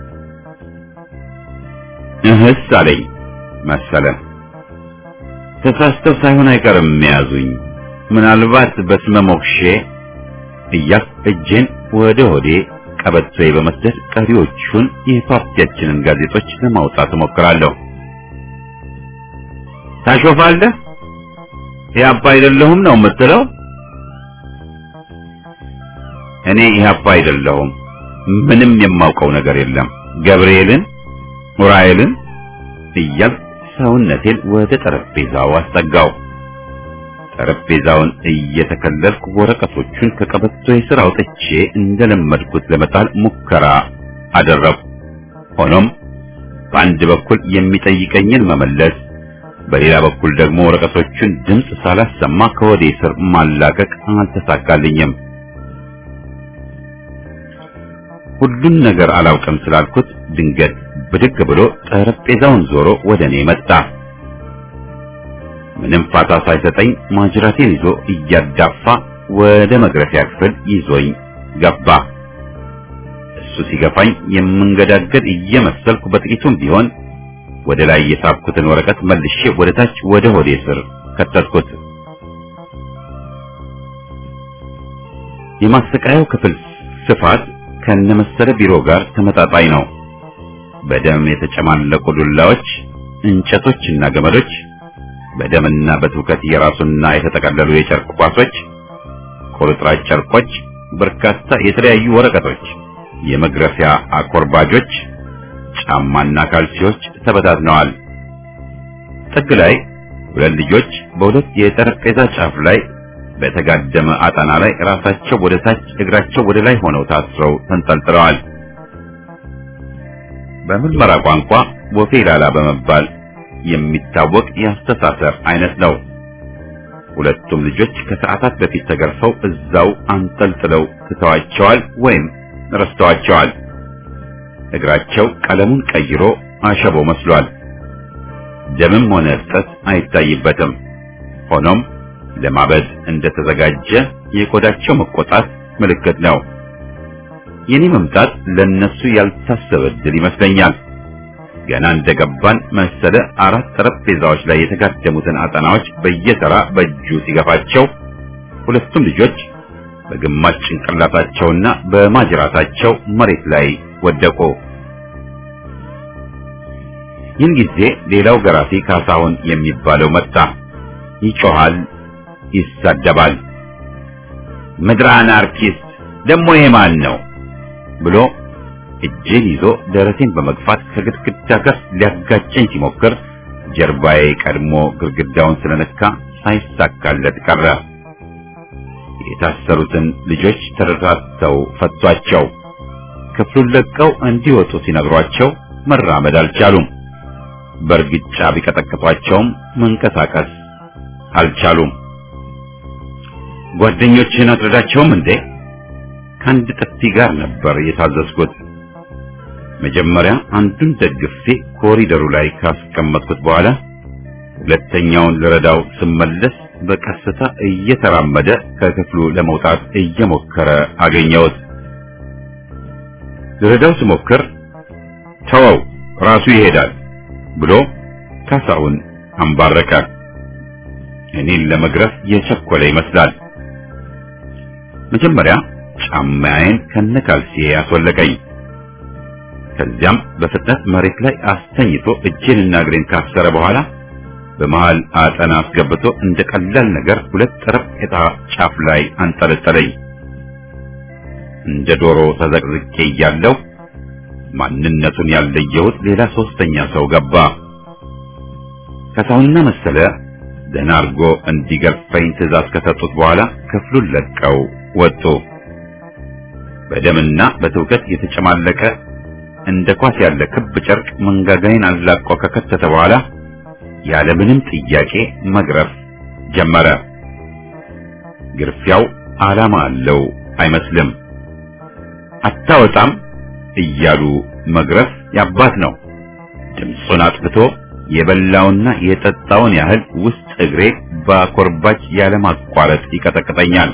S1: እህስ አለኝ መሰለ። ተሳስተው ሳይሆን አይቀርም የያዙኝ። ምናልባት በስመ ሞክሼ እያልኩ እጄን ወደ ሆዴ ቀበቶዬ በመስደድ ቀሪዎቹን የፓርቲያችንን ጋዜጦች ለማውጣት እሞክራለሁ። ታሾፋለህ? ኢህአፓ አይደለሁም ነው የምትለው? እኔ ኢህአፓ አይደለሁም። ምንም የማውቀው ነገር የለም። ገብርኤልን ኡራኤልን እያልኩ ሰውነቴን ወደ ጠረጴዛው አስጠጋው። ጠረጴዛውን እየተከለልኩ ወረቀቶቹን ከቀበቶዬ ስር አውጥቼ እንደለመድኩት ለመጣል ሙከራ አደረግኩ። ሆኖም በአንድ በኩል የሚጠይቀኝን መመለስ፣ በሌላ በኩል ደግሞ ወረቀቶቹን ድምፅ ሳላሰማ ከወዴ ስር ማላቀቅ አልተሳካልኝም። ሁሉን ነገር አላውቅም ስላልኩት ድንገት ብድግ ብሎ ጠረጴዛውን ዞሮ ወደ እኔ መጣ። ምንም ፋታ ሳይሰጠኝ ማጅራቴን ይዞ እያዳፋ ወደ መግረፊያ ክፍል ይዞኝ ገባ። እሱ ሲገፋኝ የምንገዳገድ እየመሰልኩ በጥቂቱም ቢሆን ወደ ላይ የሳብኩትን ወረቀት መልሼ ወደ ታች ወደ ሆዴ ስር ከተትኩት። የማሰቃያው ክፍል ስፋት ከነመሰለ ቢሮ ጋር ተመጣጣኝ ነው። በደም የተጨማለቁ ዱላዎች፣ እንጨቶችና ገመዶች፣ በደምና በትውከት የራሱና የተጠቀለሉ የጨርቅ ኳሶች፣ ቁርጥራጭ ጨርቆች፣ በርካታ የተለያዩ ወረቀቶች፣ የመግረፊያ አኮርባጆች፣ ጫማና ካልሲዎች ተበታትነዋል። ጥግ ላይ ሁለት ልጆች በሁለት የጠረጴዛ ጫፍ ላይ በተጋደመ አጣና ላይ ራሳቸው ወደ ታች እግራቸው ወደ ላይ ሆነው ታስረው ተንጠልጥለዋል። በምርመራ ቋንቋ ወፌ ላላ በመባል የሚታወቅ የአስተሳሰር አይነት ነው። ሁለቱም ልጆች ከሰዓታት በፊት ተገርፈው እዛው አንጠልጥለው ትተዋቸዋል ወይም ረስተዋቸዋል። እግራቸው ቀለሙን ቀይሮ አሸቦ መስሏል። ደምም ሆነ እብጠት አይታይበትም። ሆኖም ለማበድ እንደተዘጋጀ የቆዳቸው መቆጣት ምልክት ነው። የኔ መምጣት ለነሱ ያልታሰበ ድል ይመስለኛል። ገና እንደገባን መሰለ አራት ጠረጴዛዎች ላይ የተጋደሙትን አጠናዎች በየተራ በእጁ ሲገፋቸው ሁለቱም ልጆች በግማሽ ጭንቅላታቸውና በማጅራታቸው መሬት ላይ ወደቁ። ይህን ጊዜ ሌላው ገራፊ ካሳሁን የሚባለው መጣ። ይጮሃል፣ ይሳደባል። ምድረ አናርኪስት ደግሞ ይሄ ማን ነው ብሎ እጄን ይዞ ደረቴን በመግፋት ከግድግዳ ጋር ሊያጋጨኝ ሲሞክር ጀርባዬ ቀድሞ ግድግዳውን ስለነካ ሳይሳካለት ቀረ። የታሰሩትን ልጆች ተረታተው ፈቷቸው። ክፍሉን ለቀው እንዲወጡ ሲነግሯቸው መራመድ አልቻሉም። በእርግጫ ቢቀጠቅጧቸውም መንቀሳቀስ አልቻሉም። ጓደኞችህን አትረዳቸውም እንዴ? ከአንድ ጥፊ ጋር ነበር የታዘዝኩት። መጀመሪያ አንዱን ደግፌ ኮሪደሩ ላይ ካስቀመጥኩት በኋላ ሁለተኛውን ልረዳው ስመለስ በቀስታ እየተራመደ ከክፍሉ ለመውጣት እየሞከረ አገኘሁት። ልረዳው ስሞክር ተወው ራሱ ይሄዳል ብሎ ካሳሁን አንባረቀ። እኔን ለመግረፍ የቸኮለ ይመስላል። መጀመሪያ ጫማዬን ከነካልሲዬ ያስወለቀኝ። ከዚያም በፍጥነት መሬት ላይ አስተኝቶ እጄንና እግሬን ካሰረ በኋላ በመሃል አጠና አስገብቶ እንደ ቀላል ነገር ሁለት ጠረጴዛ ጫፍ ላይ አንጠለጠለኝ። እንደ ዶሮ ተዘቅዝቄ እያለሁ ማንነቱን ያለየሁት ሌላ ሶስተኛ ሰው ገባ። ከሳውና መሰለ ደህና አድርጎ እንዲገርፈኝ ትዕዛዝ ከሰጡት በኋላ ክፍሉን ለቀው ወጡ። በደምና በትውከት የተጨማለቀ እንደ ኳስ ያለ ክብ ጨርቅ መንጋጋዬን አላቆ ከከተተ በኋላ ያለምንም ጥያቄ መግረፍ ጀመረ። ግርፊያው ዓላማ አለው አይመስልም። አታወጣም እያሉ መግረፍ ያባት ነው። ድምፁን አጥፍቶ የበላውና የጠጣውን ያህል ውስጥ እግሬ በኮርባች ያለማቋረጥ ይቀጠቅጠኛል።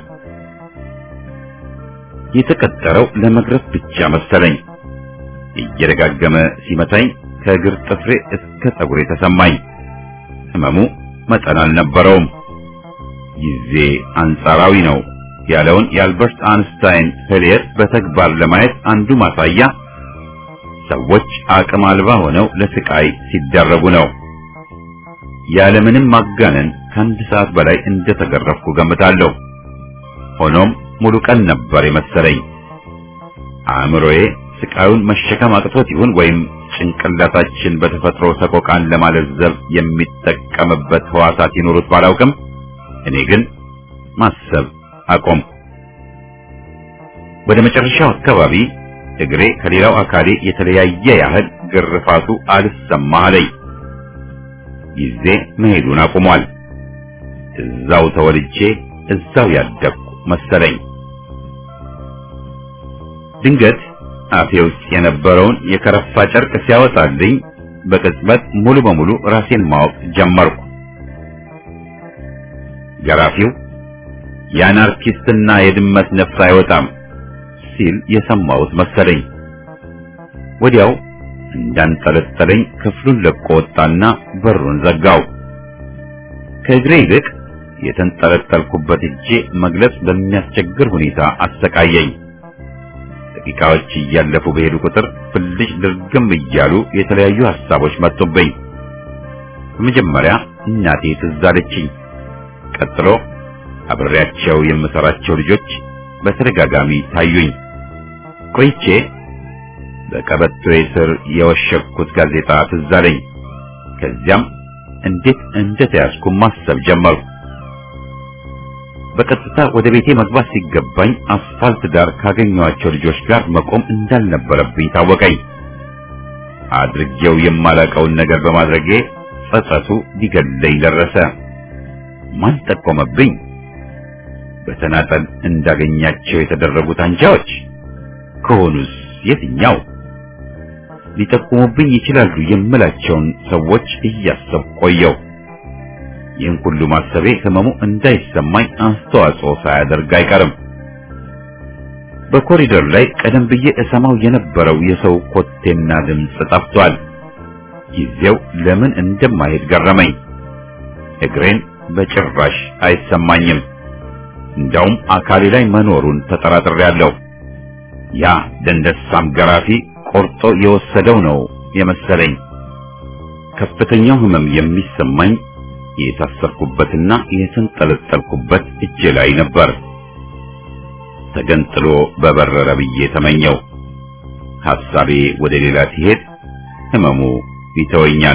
S1: የተቀጠረው ለመግረፍ ብቻ መሰለኝ። እየደጋገመ ሲመታኝ ከእግር ጥፍሬ እስከ ፀጉሬ ተሰማኝ። ህመሙ መጠን አልነበረውም። ጊዜ አንጻራዊ ነው ያለውን የአልበርት አንስታይን ህልየት በተግባር ለማየት አንዱ ማሳያ ሰዎች አቅም አልባ ሆነው ለስቃይ ሲደረጉ ነው። ያለምንም ማጋነን ከአንድ ሰዓት በላይ እንደተገረፍኩ ገምታለሁ። ሆኖም ሙሉ ቀን ነበር የመሰለኝ። አእምሮዬ ስቃዩን መሸከም አቅቶት ይሁን ወይም ጭንቅላታችን በተፈጥሮ ሰቆቃን ለማለዘብ የሚጠቀምበት ህዋሳት ይኖሩት ባላውቅም እኔ ግን ማሰብ አቆም። ወደ መጨረሻው አካባቢ እግሬ ከሌላው አካሌ የተለያየ ያህል ግርፋቱ አልሰማ አለኝ። ጊዜ መሄዱን አቁሟል። እዛው ተወልጄ እዛው ያደግኩ መሰለኝ። ድንገት አፌ ውስጥ የነበረውን የከረፋ ጨርቅ ሲያወጣልኝ በቅጽበት ሙሉ በሙሉ ራሴን ማወቅ ጀመርኩ። ገራፊው የአናርኪስትና የድመት ነፍስ አይወጣም ሲል የሰማሁት መሰለኝ። ወዲያው እንዳንጠለጠለኝ ክፍሉን ለቆ ወጣና በሩን ዘጋው። ከእግሬ ይልቅ የተንጠለጠልኩበት እጄ መግለጽ በሚያስቸግር ሁኔታ አሰቃየኝ። ደቂቃዎች እያለፉ በሄዱ ቁጥር ፍልጭ ድርግም እያሉ የተለያዩ ሐሳቦች መጡብኝ። በመጀመሪያ እናቴ ትዝ አለችኝ። ቀጥሎ አብሬያቸው የምሰራቸው ልጆች በተደጋጋሚ ታዩኝ። ቆይቼ በቀበቶዬ ስር የወሸኩት ጋዜጣ ትዝ አለኝ። ከዚያም እንዴት እንደተያዝኩ ማሰብ ጀመርኩ። በቀጥታ ወደ ቤቴ መግባት ሲገባኝ አስፋልት ዳር ካገኘኋቸው ልጆች ጋር መቆም እንዳልነበረብኝ ታወቀኝ። አድርጌው የማላውቀውን ነገር በማድረጌ ጸጸቱ ሊገለኝ ደረሰ። ማን ጠቆመብኝ? በተናጠል እንዳገኛቸው የተደረጉት አንጃዎች ከሆኑስ የትኛው? ሊጠቁሙብኝ ይችላሉ የምላቸውን ሰዎች እያሰብ ቆየው። ይህን ሁሉ ማሰቤ ህመሙ እንዳይሰማኝ አስተዋጽኦ ሳያደርግ አይቀርም። በኮሪደር ላይ ቀደም ብዬ እሰማው የነበረው የሰው ኮቴና ድምፅ ጠፍቷል። ጊዜው ለምን እንደማይሄድ ገረመኝ። እግሬን በጭራሽ አይሰማኝም። እንዳውም አካሌ ላይ መኖሩን ተጠራጥሬያለሁ። ያ ደንደሳም ገራፊ ቆርጦ የወሰደው ነው የመሰለኝ። ከፍተኛው ህመም የሚሰማኝ የታሰርኩበትና የተንጠለጠልኩበት እጄ ላይ ነበር። ተገንጥሎ በበረረ ብዬ ተመኘው። ሐሳቤ ወደ ሌላ ሲሄድ ህመሙ ይተወኛል።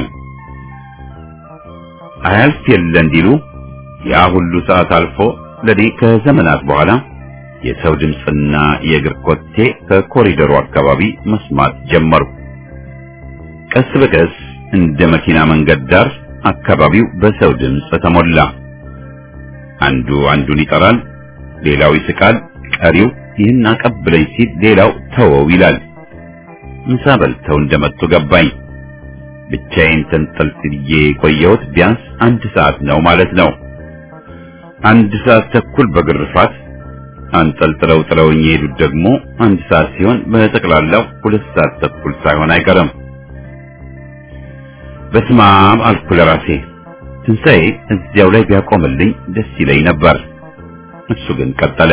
S1: አያልፍ የለ እንዲሉ ያ ሁሉ ሰዓት አልፎ ለዲ ከዘመናት በኋላ የሰው ድምፅና የእግር ኮቴ ከኮሪደሩ አካባቢ መስማት ጀመርኩ። ቀስ በቀስ እንደ መኪና መንገድ ዳር አካባቢው በሰው ድምፅ ተሞላ። አንዱ አንዱን ይጠራል፣ ሌላው ይስቃል፣ ቀሪው ይህን አቀብለኝ ሲል ሌላው ተወው ይላል። ምሳ በልተው እንደመጡ ገባኝ። ብቻዬን ተንጠልጥዬ የቆየሁት ቢያንስ አንድ ሰዓት ነው ማለት ነው። አንድ ሰዓት ተኩል በግርፋት አንጠልጥለው ጥለውኝ የሄዱት ደግሞ አንድ ሰዓት ሲሆን በጠቅላላው ሁለት ሰዓት ተኩል ሳይሆን አይቀርም። በስማም አልኩ ለራሴ። ትንሣኤ እዚያው ላይ ቢያቆምልኝ ደስ ይለኝ ነበር። እሱ ግን ቀጠለ።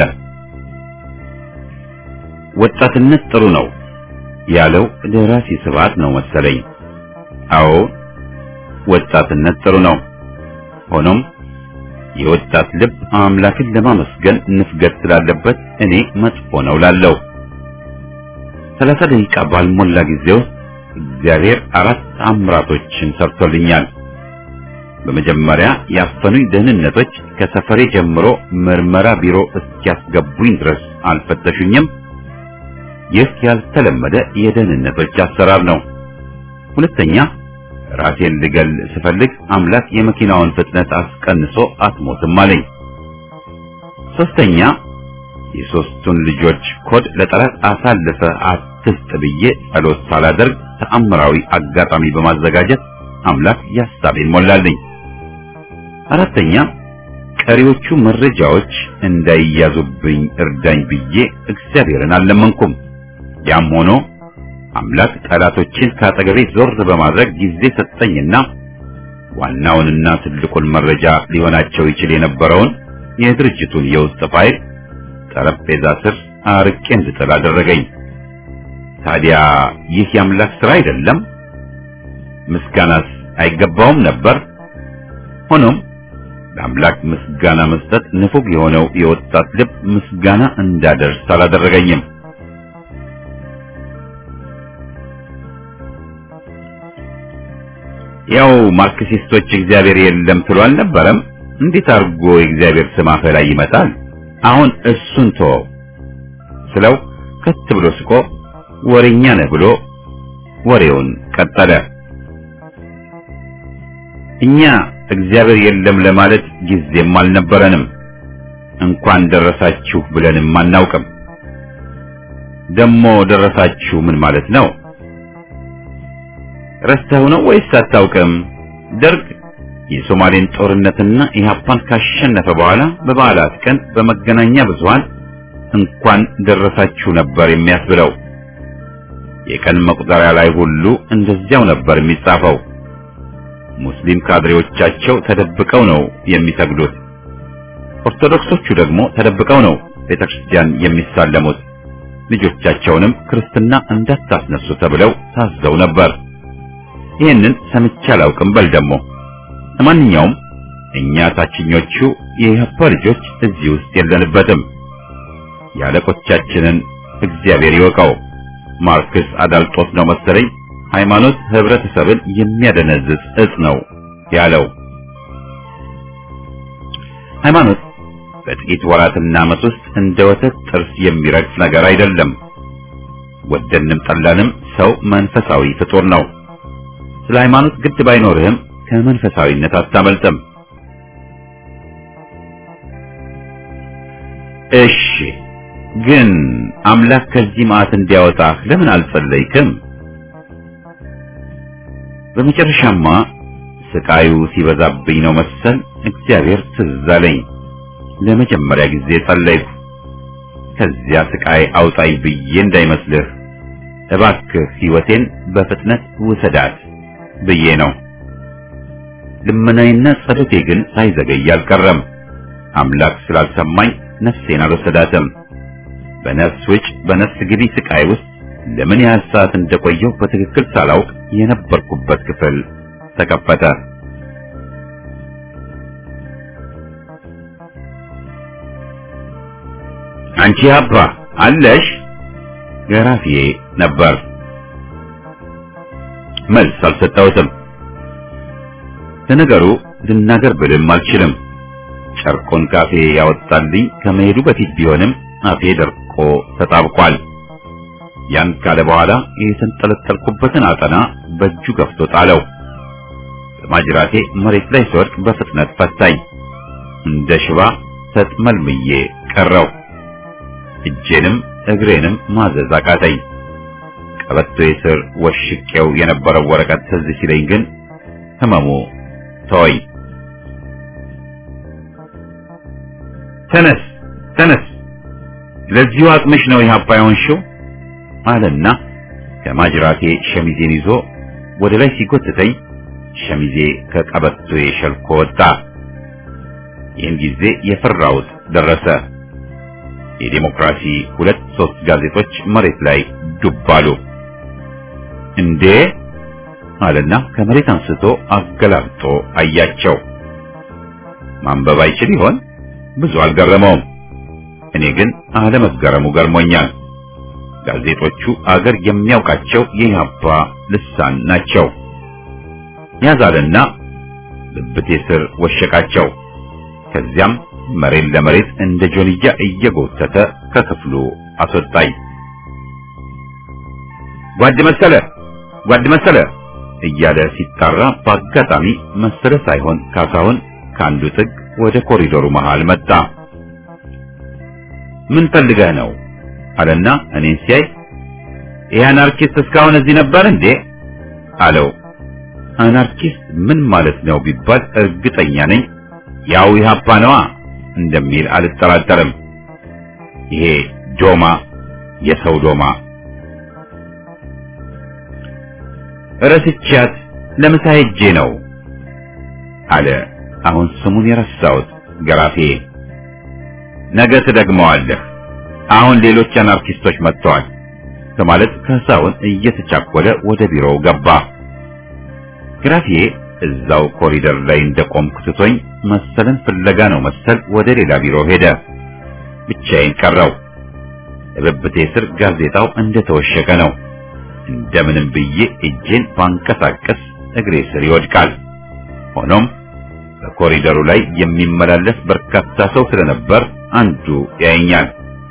S1: ወጣትነት ጥሩ ነው ያለው ደራሲ ስብሐት ነው መሰለኝ። አዎ ወጣትነት ጥሩ ነው። ሆኖም የወጣት ልብ አምላክን ለማመስገን ንፍገት ስላለበት እኔ መጥፎ ነው ላለው ሰላሳ ደቂቃ ባልሞላ ጊዜ ውስጥ እግዚአብሔር አራት አምራቶችን ሰርቶልኛል። በመጀመሪያ ያፈኑኝ ደህንነቶች ከሰፈሬ ጀምሮ ምርመራ ቢሮ እስኪያስገቡኝ ድረስ አልፈተሹኝም። ይህ ያልተለመደ የደህንነቶች አሰራር ነው። ሁለተኛ ራሴን ልገል ስፈልግ አምላክ የመኪናውን ፍጥነት አስቀንሶ አትሞትም አለኝ። ሶስተኛ የሶስቱን ልጆች ኮድ ለጠላት አሳልፈ አትስጥ ብዬ ጸሎት ሳላደርግ ተአምራዊ አጋጣሚ በማዘጋጀት አምላክ ያሳቤን ሞላልኝ። አራተኛ ቀሪዎቹ መረጃዎች እንዳይያዙብኝ እርዳኝ ብዬ እግዚአብሔርን አልለመንኩም። ያም ሆኖ አምላክ ጠላቶችን ከአጠገቤ ዞር በማድረግ ጊዜ ሰጠኝና ዋናውንና ትልቁን መረጃ ሊሆናቸው ይችል የነበረውን የድርጅቱን የውስጥ ፋይል ጠረጴዛ ስር አርቄ እንድጥል አደረገኝ። ታዲያ ይህ የአምላክ ሥራ አይደለም? ምስጋናስ አይገባውም ነበር? ሆኖም ለአምላክ ምስጋና መስጠት ንፉግ የሆነው የወጣት ልብ ምስጋና እንዳደርስ አላደረገኝም። ያው ማርክሲስቶች እግዚአብሔር የለም ትሉ አልነበረም? እንዴት አድርጎ የእግዚአብሔር ስም አፈ ላይ ይመጣል? አሁን እሱን ተወው ስለው ከት ብሎ ስቆ ወሬኛ ነህ ብሎ ወሬውን ቀጠለ። እኛ እግዚአብሔር የለም ለማለት ጊዜም አልነበረንም። እንኳን ደረሳችሁ ብለንም አናውቅም። ደሞ ደረሳችሁ ምን ማለት ነው? ረስተው ነው ወይስ አታውቅም? ደርግ የሶማሌን ጦርነትና ኢህአፓን ካሸነፈ በኋላ በበዓላት ቀን በመገናኛ ብዙሃን እንኳን ደረሳችሁ ነበር የሚያስብለው። የቀን መቁጠሪያ ላይ ሁሉ እንደዚያው ነበር የሚጻፈው። ሙስሊም ካድሬዎቻቸው ተደብቀው ነው የሚሰግዱት። ኦርቶዶክሶቹ ደግሞ ተደብቀው ነው ቤተክርስቲያን የሚሳለሙት። ልጆቻቸውንም ክርስትና እንዳታስነሱ ተብለው ታዘው ነበር። ይህንን ሰምቼ አላውቅም። በል ደግሞ ለማንኛውም እኛ ታችኞቹ የኢህአፓ ልጆች እዚህ ውስጥ የለንበትም። የአለቆቻችንን እግዚአብሔር ይወቀው። ማርክስ አዳልጦት ነው መሰለኝ ሃይማኖት ህብረተሰብን የሚያደነዝዝ እጽ ነው ያለው። ሃይማኖት በጥቂት ወራትና ዓመት ውስጥ እንደ ወተት ጥርስ የሚረግፍ ነገር አይደለም። ወደንም ጠላንም ሰው መንፈሳዊ ፍጡር ነው። ስለ ሃይማኖት ግድ ባይኖርህም ከመንፈሳዊነት አታመልጥም። እሺ ግን አምላክ ከዚህ መዓት እንዲያወጣህ ለምን አልጸለይክም? በመጨረሻማ ስቃዩ ሲበዛብኝ ነው መሰል እግዚአብሔር ትዝ አለኝ። ለመጀመሪያ ጊዜ ጸለይኩ። ከዚያ ስቃይ አውጣኝ ብዬ እንዳይመስልህ እባክህ ሕይወቴን በፍጥነት ውሰዳት ብዬ ነው። ልመናዬና ጸሎቴ ግን ሳይዘገይ አልቀረም። አምላክ ስላልሰማኝ ነፍሴን አልወሰዳትም። በነፍስ ውጭ በነፍስ ግቢ ስቃይ ውስጥ ለምን ያህል ሰዓት እንደቆየው በትክክል ሳላውቅ የነበርኩበት ክፍል ተከፈተ። አንቺ አባ አለሽ? ገራፊዬ ነበር። መልስ አልሰጠሁትም። ለነገሩ ልናገር ብልም አልችልም። ጨርቆን ካፌ ያወጣልኝ ከመሄዱ በፊት ቢሆንም አፌ ደርቆ ተጣብቋል። ያን ካለ በኋላ የተንጠለጠልኩበትን አጠና በእጁ ገፍቶ ጣለው። በማጅራቴ መሬት ላይ ስወድቅ በፍጥነት ፈታኝ። እንደ ሽባ ተጥመልምዬ ቀረው። እጄንም እግሬንም ማዘዝ አቃተኝ። ቀበቶዬ ስር ወሽቄው የነበረው ወረቀት ትዝ ሲለኝ ግን ህመሙ ተወኝ። ተነስ ተነስ፣ ለዚሁ አቅምሽ ነው ኢህአፓ የሆንሽው አለና ከማጅራቴ ሸሚዜን ይዞ ወደ ላይ ሲጎትተኝ ሸሚዜ ከቀበቶዬ ሸልኮ ወጣ። ይህን ጊዜ የፈራሁት ደረሰ። የዴሞክራሲ ሁለት ሶስት ጋዜጦች መሬት ላይ ዱብ አሉ። እንዴ አለና ከመሬት አንስቶ አገላብጦ አያቸው። ማንበብ አይችል ይሆን? ብዙ አልገረመውም። እኔ ግን አለመገረሙ ገርሞኛል። ጋዜጦቹ አገር የሚያውቃቸው የኢህአፓ ልሳን ናቸው። ያዛልና ብብቴ ስር ወሸቃቸው። ከዚያም መሬት ለመሬት እንደ ጆንያ እየጎተተ ከክፍሉ አስወጣኝ። ጓድ መሰለ ጓድ መሰለ እያለ ሲጣራ በአጋጣሚ መሰለ ሳይሆን ካሳሁን ከአንዱ ጥግ ወደ ኮሪዶሩ መሃል መጣ። ምን ፈልገህ ነው አለና እኔን ሲያይ ይህ አናርኪስት እስካሁን እዚህ ነበር እንዴ አለው። አናርኪስት ምን ማለት ነው ቢባል እርግጠኛ ነኝ ያው ኢህአፓ ነዋ እንደሚል አልጠራጠርም። ይሄ ዶማ የሰው ዶማ ረስቻት ለምሳ ሄጄ ነው አለ። አሁን ስሙን የረሳሁት ገራፌ። ነገ ትደግመዋለህ፣ አሁን ሌሎች አናርኪስቶች መጥተዋል በማለት ካሳሁን እየተቻኮለ ወደ ቢሮው ገባ። ግራፌ እዛው ኮሪደር ላይ እንደቆምኩ ትቶኝ መሰለን ፍለጋ ነው መሰል ወደ ሌላ ቢሮ ሄደ። ብቻዬን ቀረው። እብብቴ ስር ጋዜጣው እንደተወሸቀ ነው። እንደምንም ብዬ እጄን ባንቀሳቀስ እግሬ ስር ይወድቃል። ሆኖም በኮሪደሩ ላይ የሚመላለስ በርካታ ሰው ስለነበር አንዱ ያየኛል።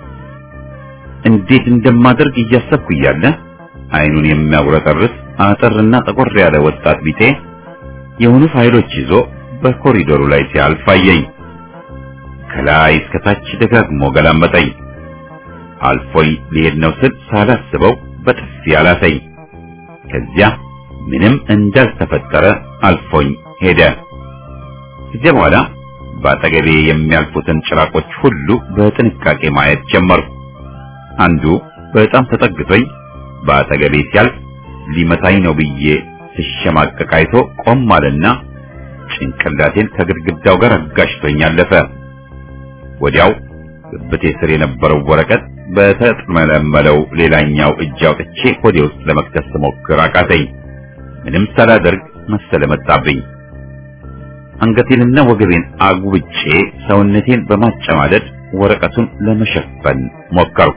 S1: እንዴት እንደማደርግ እያሰብኩ እያለ አይኑን የሚያጉረጠርስ አጠርና ጠቆር ያለ ወጣት ቢጤ የሆኑ ፋይሎች ይዞ በኮሪዶሩ ላይ ሲያልፍ አየኝ። ከላይ እስከታች ደጋግሞ ገላመጠኝ። አልፎኝ ሊሄድ ነው ስል ሳላስበው በጥፊ አላሰኝ። ከዚያ ምንም እንዳልተፈጠረ አልፎኝ ሄደ። ከዚያ በኋላ በአጠገቤ የሚያልፉትን ጭራቆች ሁሉ በጥንቃቄ ማየት ጀመርኩ። አንዱ በጣም ተጠግቶኝ በአጠገቤ ሲያልፍ ሊመታኝ ነው ብዬ ስሸማቀቅ አይቶ ቆም አለና ጭንቅላቴን ከግድግዳው ጋር አጋጭቶኝ አለፈ። ወዲያው ብብቴ ስር የነበረው ወረቀት በተጥመለመለው ሌላኛው እጅ አውጥቼ ሆዴ ውስጥ ለመክተት ስሞክር አቃተኝ። ምንም ሳላደርግ መሰለ መጣብኝ። አንገቴንና ወገቤን አጉብጬ ሰውነቴን በማጨማደድ ወረቀቱን ለመሸፈን ሞከርኩ።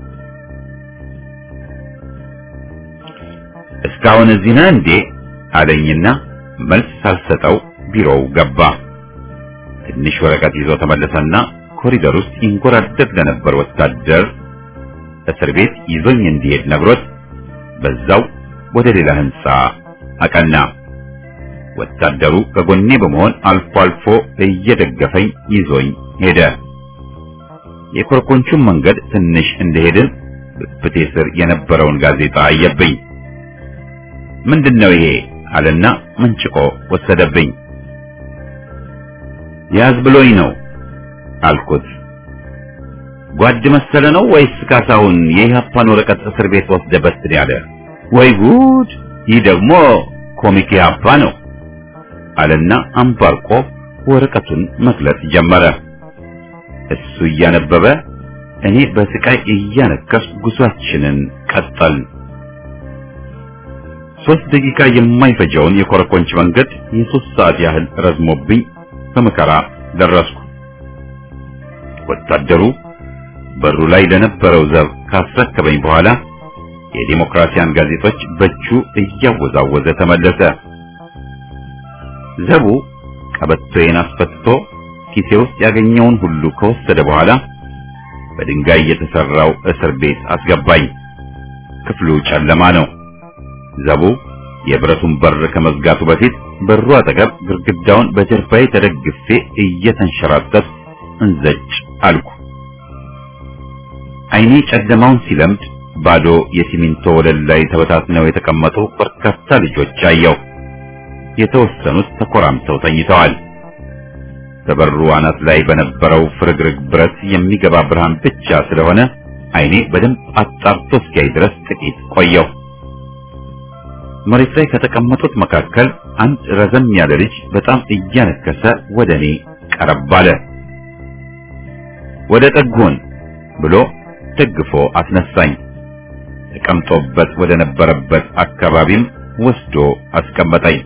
S1: እስካሁን እዚህ ነህ እንዴ አለኝና መልስ ሳልሰጠው ቢሮው ገባ። ትንሽ ወረቀት ይዞ ተመለሰና ኮሪደር ውስጥ ይንጎራደድ ለነበር ወታደር እስር ቤት ይዞኝ እንዲሄድ ነግሮት በዛው ወደ ሌላ ህንጻ አቀና። ወታደሩ ከጎኔ በመሆን አልፎ አልፎ እየደገፈኝ ይዞኝ ሄደ። የኮረኮንቹን መንገድ ትንሽ እንደሄድን ብብቴ ስር የነበረውን ጋዜጣ አየብኝ። ምንድነው ይሄ አለና መንጭቆ ወሰደብኝ። ያዝ ብሎኝ ነው አልኩት። ጓድ መሰለ ነው ወይስ ካሳሁን የኢህአፓን ወረቀት እስር ቤት ወስደበት ያለ? ወይ ጉድ! ይህ ደግሞ ኮሚክ ኢህአፓ ነው አለና አንባርቆ ወረቀቱን መግለጽ ጀመረ። እሱ እያነበበ እኔ በስቃይ እያነከስ ጉዟችንን ቀጠል። ሶስት ደቂቃ የማይፈጀውን የኮረኮንች መንገድ የሶስት ሰዓት ያህል ረዝሞብኝ በመከራ ደረስኩ። ወታደሩ በሩ ላይ ለነበረው ዘብ ካስረከበኝ በኋላ የዲሞክራሲያን ጋዜጦች በእጁ እያወዛወዘ ተመለሰ። ዘቡ ቀበቶዬን አስፈትቶ ኪሴ ውስጥ ያገኘውን ሁሉ ከወሰደ በኋላ በድንጋይ የተሰራው እስር ቤት አስገባኝ። ክፍሉ ጨለማ ነው። ዘቡ የብረቱን በር ከመዝጋቱ በፊት በሩ አጠገብ ግድግዳውን በጀርባዬ ተደግፌ እየተንሸራተት እንዘጭ አልኩ። አይኔ ጨለማውን ሲለምድ ባዶ የሲሚንቶ ወለል ላይ ተበታትነው የተቀመጡ በርካታ ልጆች አየሁ። የተወሰኑት ተኮራምተው ተኝተዋል። በበሩ አናት ላይ በነበረው ፍርግርግ ብረት የሚገባ ብርሃን ብቻ ስለሆነ አይኔ በደንብ አጣርቶ እስኪያይ ድረስ ጥቂት ቆየሁ። መሬት ላይ ከተቀመጡት መካከል አንድ ረዘም ያለ ልጅ በጣም እያነከሰ ወደ እኔ ቀረብ አለ። ወደ ጠጉን ብሎ ደግፎ አስነሳኝ። ተቀምጦበት ወደ ነበረበት አካባቢም ወስዶ አስቀመጠኝ።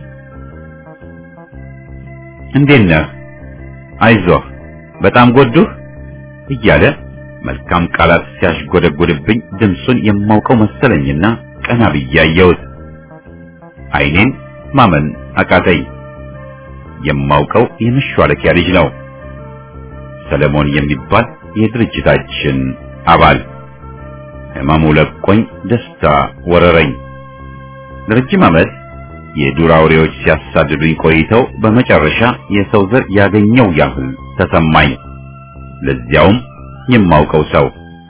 S1: እንዴት ነህ? አይዞህ፣ በጣም ጎዱህ እያለ መልካም ቃላት ሲያሽጎደጎድብኝ ድምፁን የማውቀው መሰለኝና ቀና ብዬ አየሁት። ዓይኔን ማመን አቃተኝ። የማውቀው የመሿለኪያ ልጅ ነው፣ ሰለሞን የሚባል የድርጅታችን አባል። ሕመሙ ለቆኝ ደስታ ወረረኝ። ለረጅም ዓመት የዱር አውሬዎች ሲያሳድዱኝ ቆይተው በመጨረሻ የሰው ዘር ያገኘው ያህል ተሰማኝ። ለዚያውም የማውቀው ሰው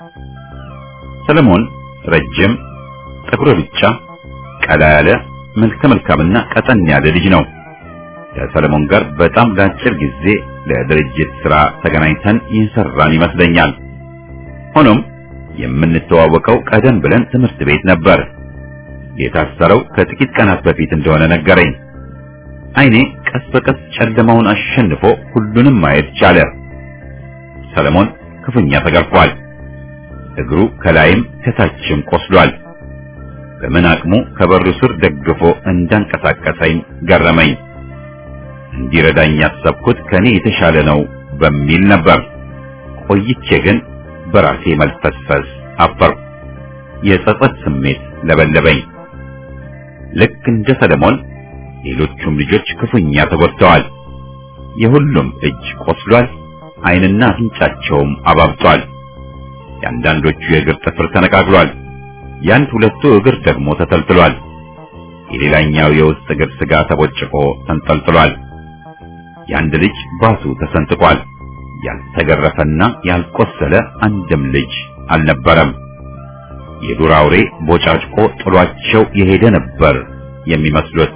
S1: ሰለሞን ረጅም ጠጉረ ብቻ ቀላ ያለ መልከ መልካምና ቀጠን ያለ ልጅ ነው። ከሰለሞን ጋር በጣም ለአጭር ጊዜ ለድርጅት ሥራ ተገናኝተን የሰራን ይመስለኛል። ሆኖም የምንተዋወቀው ቀደም ብለን ትምህርት ቤት ነበር። የታሰረው ከጥቂት ቀናት በፊት እንደሆነ ነገረኝ። ዓይኔ ቀስ በቀስ ጨለማውን አሸንፎ ሁሉንም ማየት ቻለ። ሰለሞን ክፉኛ ተገርፏል። እግሩ ከላይም ከታችም ቆስሏል። በምን አቅሙ ከበሩ ስር ደግፎ እንዳንቀሳቀሰኝ ገረመኝ። እንዲረዳኝ ያሰብኩት ከኔ የተሻለ ነው በሚል ነበር። ቆይቼ ግን በራሴ መልፈስፈስ አፈርኩ። የጸጸት ስሜት ለበለበኝ። ልክ እንደ ሰለሞን ሌሎቹም ልጆች ክፉኛ ተጎድተዋል። የሁሉም እጅ ቆስሏል። ዓይንና አፍንጫቸውም አባብጧል። የአንዳንዶቹ የእግር ጥፍር ተነቃቅሏል። የአንድ ሁለቱ እግር ደግሞ ተተልትሏል። የሌላኛው የውስጥ እግር ስጋ ተቦጭቆ ተንጠልጥሏል። የአንድ ልጅ ባቱ ተሰንጥቋል። ያልተገረፈና ያልቆሰለ አንድም ልጅ አልነበረም። የዱር አውሬ ቦጫጭቆ ጥሏቸው የሄደ ነበር የሚመስሉት።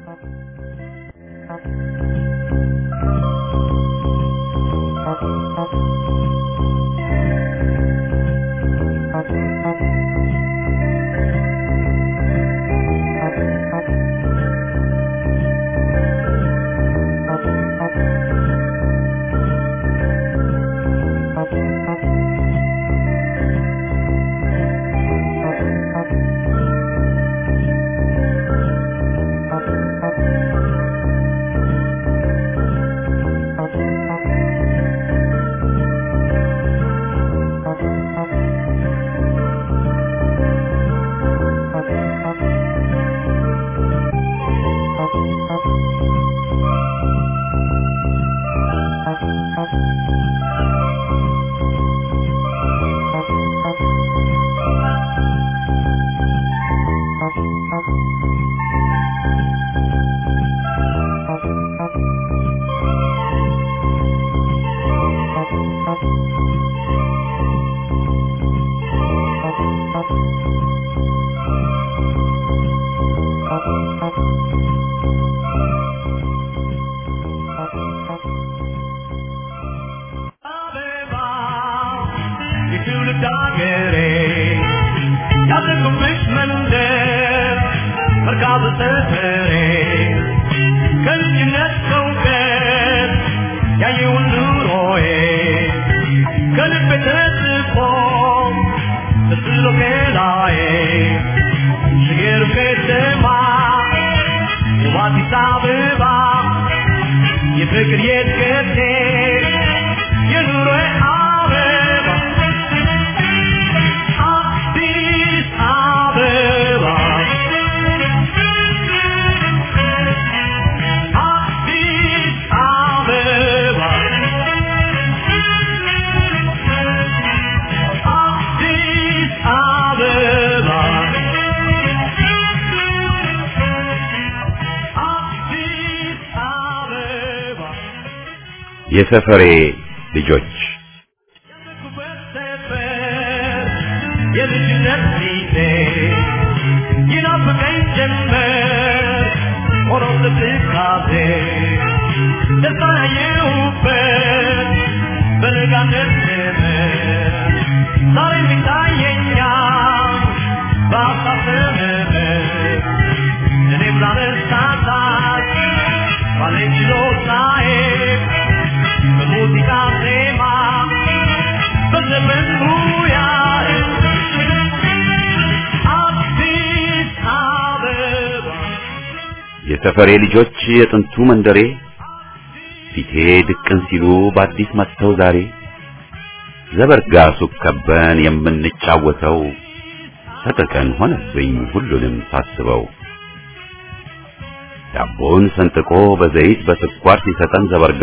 S1: የሰፈሬ ልጆች
S4: የልጅነት ጊዜ ይናፍቀኝ ጀመር ሆኖ ትካዜ ደስታ ያየሁበት በለጋነት ዘመን ዛሬም ይታየኛል በሀሳብ ዘመን
S1: የሰፈሬ ልጆች የጥንቱ መንደሬ ፊቴ ድቅን ሲሉ በአዲስ መጥተው ዛሬ ዘበርጋ ሱቅ ከበን የምንጫወተው ሰቀቀን ሆነብኝ ሁሉንም ሳስበው ዳቦን ሰንጥቆ በዘይት በስኳር ሲሰጠን ዘበርጋ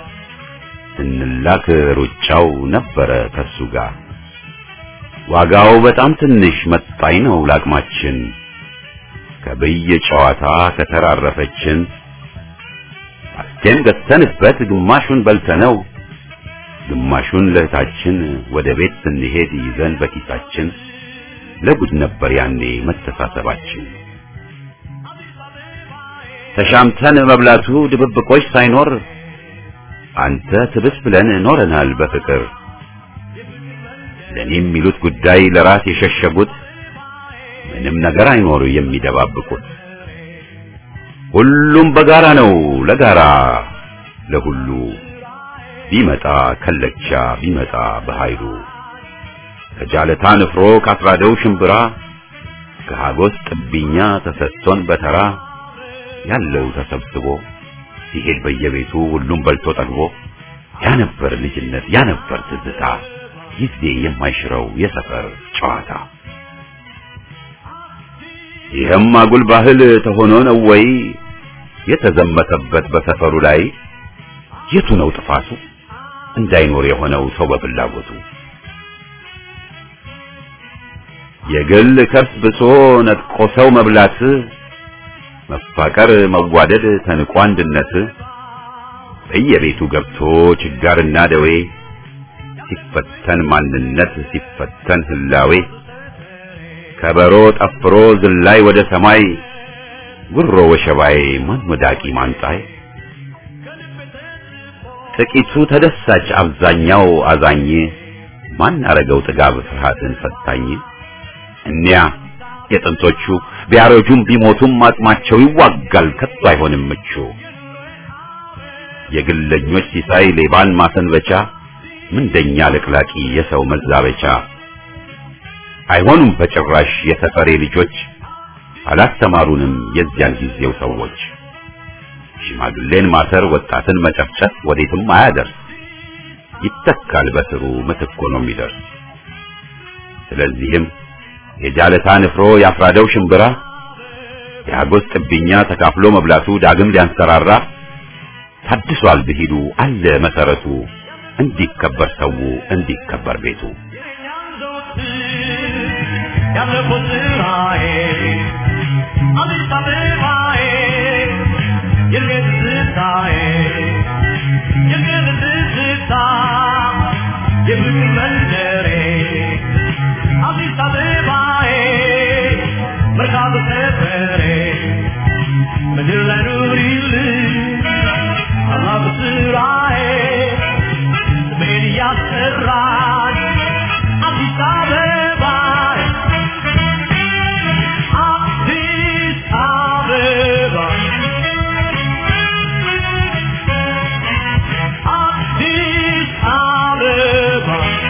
S1: ስንላክ ሩጫው ነበረ ከሱ ጋር ዋጋው በጣም ትንሽ መጣኝ ነው ላቅማችን ከብይ ጨዋታ ከተራረፈችን አስቴም ገዝተንበት ግማሹን በልተነው ግማሹን ለእህታችን ወደ ቤት ስንሄድ ይዘን በኪሳችን ለጉድ ነበር ያኔ መተሳሰባችን። ተሻምተን መብላቱ ድብብቆች ሳይኖር አንተ ትብስ ብለን ኖረናል በፍቅር ለኔ የሚሉት ጉዳይ ለራስ የሸሸጉት ምንም ነገር አይኖር የሚደባብቁት ሁሉም በጋራ ነው ለጋራ ለሁሉ ቢመጣ ከለቻ ቢመጣ በኃይሉ ከጃለታ ንፍሮ ካስራደው ሽምብራ ከሃጎስ ጥብኛ ተሰጥቶን በተራ ያለው ተሰብስቦ ሲሄድ በየቤቱ ሁሉም በልቶ ጠግቦ ያ ነበር ልጅነት ያ ነበር ትዝታ ጊዜ የማይሽረው የሰፈር ጨዋታ ይህም አጉል ባህል ተሆኖ ነው ወይ የተዘመተበት በሰፈሩ ላይ የቱ ነው ጥፋቱ እንዳይኖር የሆነው ሰው በፍላጎቱ የግል ከርስ ብሶ ነጥቆ ሰው መብላት መፋቀር መዋደድ ተንቆ አንድነት በየቤቱ ገብቶ ችጋርና ደዌ ሲፈተን ማንነት ሲፈተን ህላዌ ከበሮ ጠፍሮ ዝላይ ወደ ሰማይ ጉሮ ወሸባይ ማን ወዳቂ ማንጣይ ጥቂቱ ተደሳች አብዛኛው አዛኝ ማን አረገው ጥጋብ ፍርሃትን ፈታኝ እኒያ የጥንቶቹ ቢያረጁም ቢሞቱም አቅማቸው ይዋጋል ከቶ አይሆንም ምቹ የግለኞች ሲሳይ ሌባን ማሰንበቻ ምንደኛ ለቅላቂ የሰው መዛበቻ አይሆኑም በጭራሽ የሰፈሬ ልጆች አላስተማሩንም የዚያን ጊዜው ሰዎች ሽማግሌን ማሰር ወጣትን መጨፍጨፍ ወዴትም አያደርስ ይተካል በስሩ ምትክ ሆኖ የሚደርስ ስለዚህም የጃለታ ንፍሮ ያፍራደው ሽምብራ የአጎስ ጥብኛ ተካፍሎ መብላቱ ዳግም ሊያንሰራራ ታድሷል ብሂሉ አለ መሰረቱ እንዲከበር ሰው እንዲከበር ቤቱ
S4: ያለፈው ስራዬ አዲስ አበባዬ የልቤ ትዝታዬ የልቤ ትዝታ የፍቅር መንደሬ አዲስ አበባዬ መርካቶ ሰፈሬ ምድር ላይ ኑሪልኝ ታላቁ ስራዬ ስሜን እያስጠራኝ አዲስ አበባ አዲስ አበባ አዲስ አበባ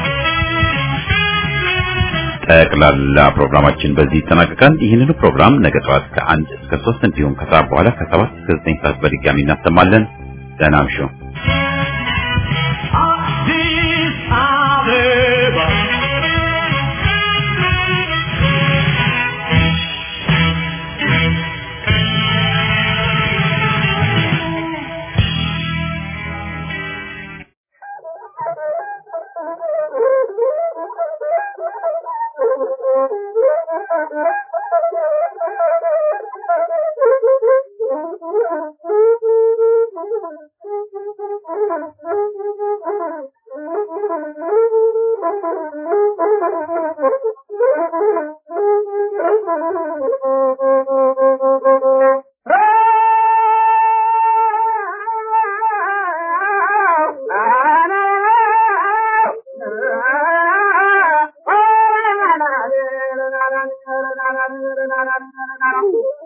S1: ጠቅላላ ፕሮግራማችን በዚህ ይጠናቀቃል። ይህንኑ ፕሮግራም ነገ ጠዋት ከአንድ እስከ ሶስት እንዲሁም ከሰዓት በኋላ ከሰባት እስከ ዘጠኝ ሰዓት በድጋሚ እናሰማለን። ደህና እምሹ።
S4: አዲስ አበባ
S5: Thank you.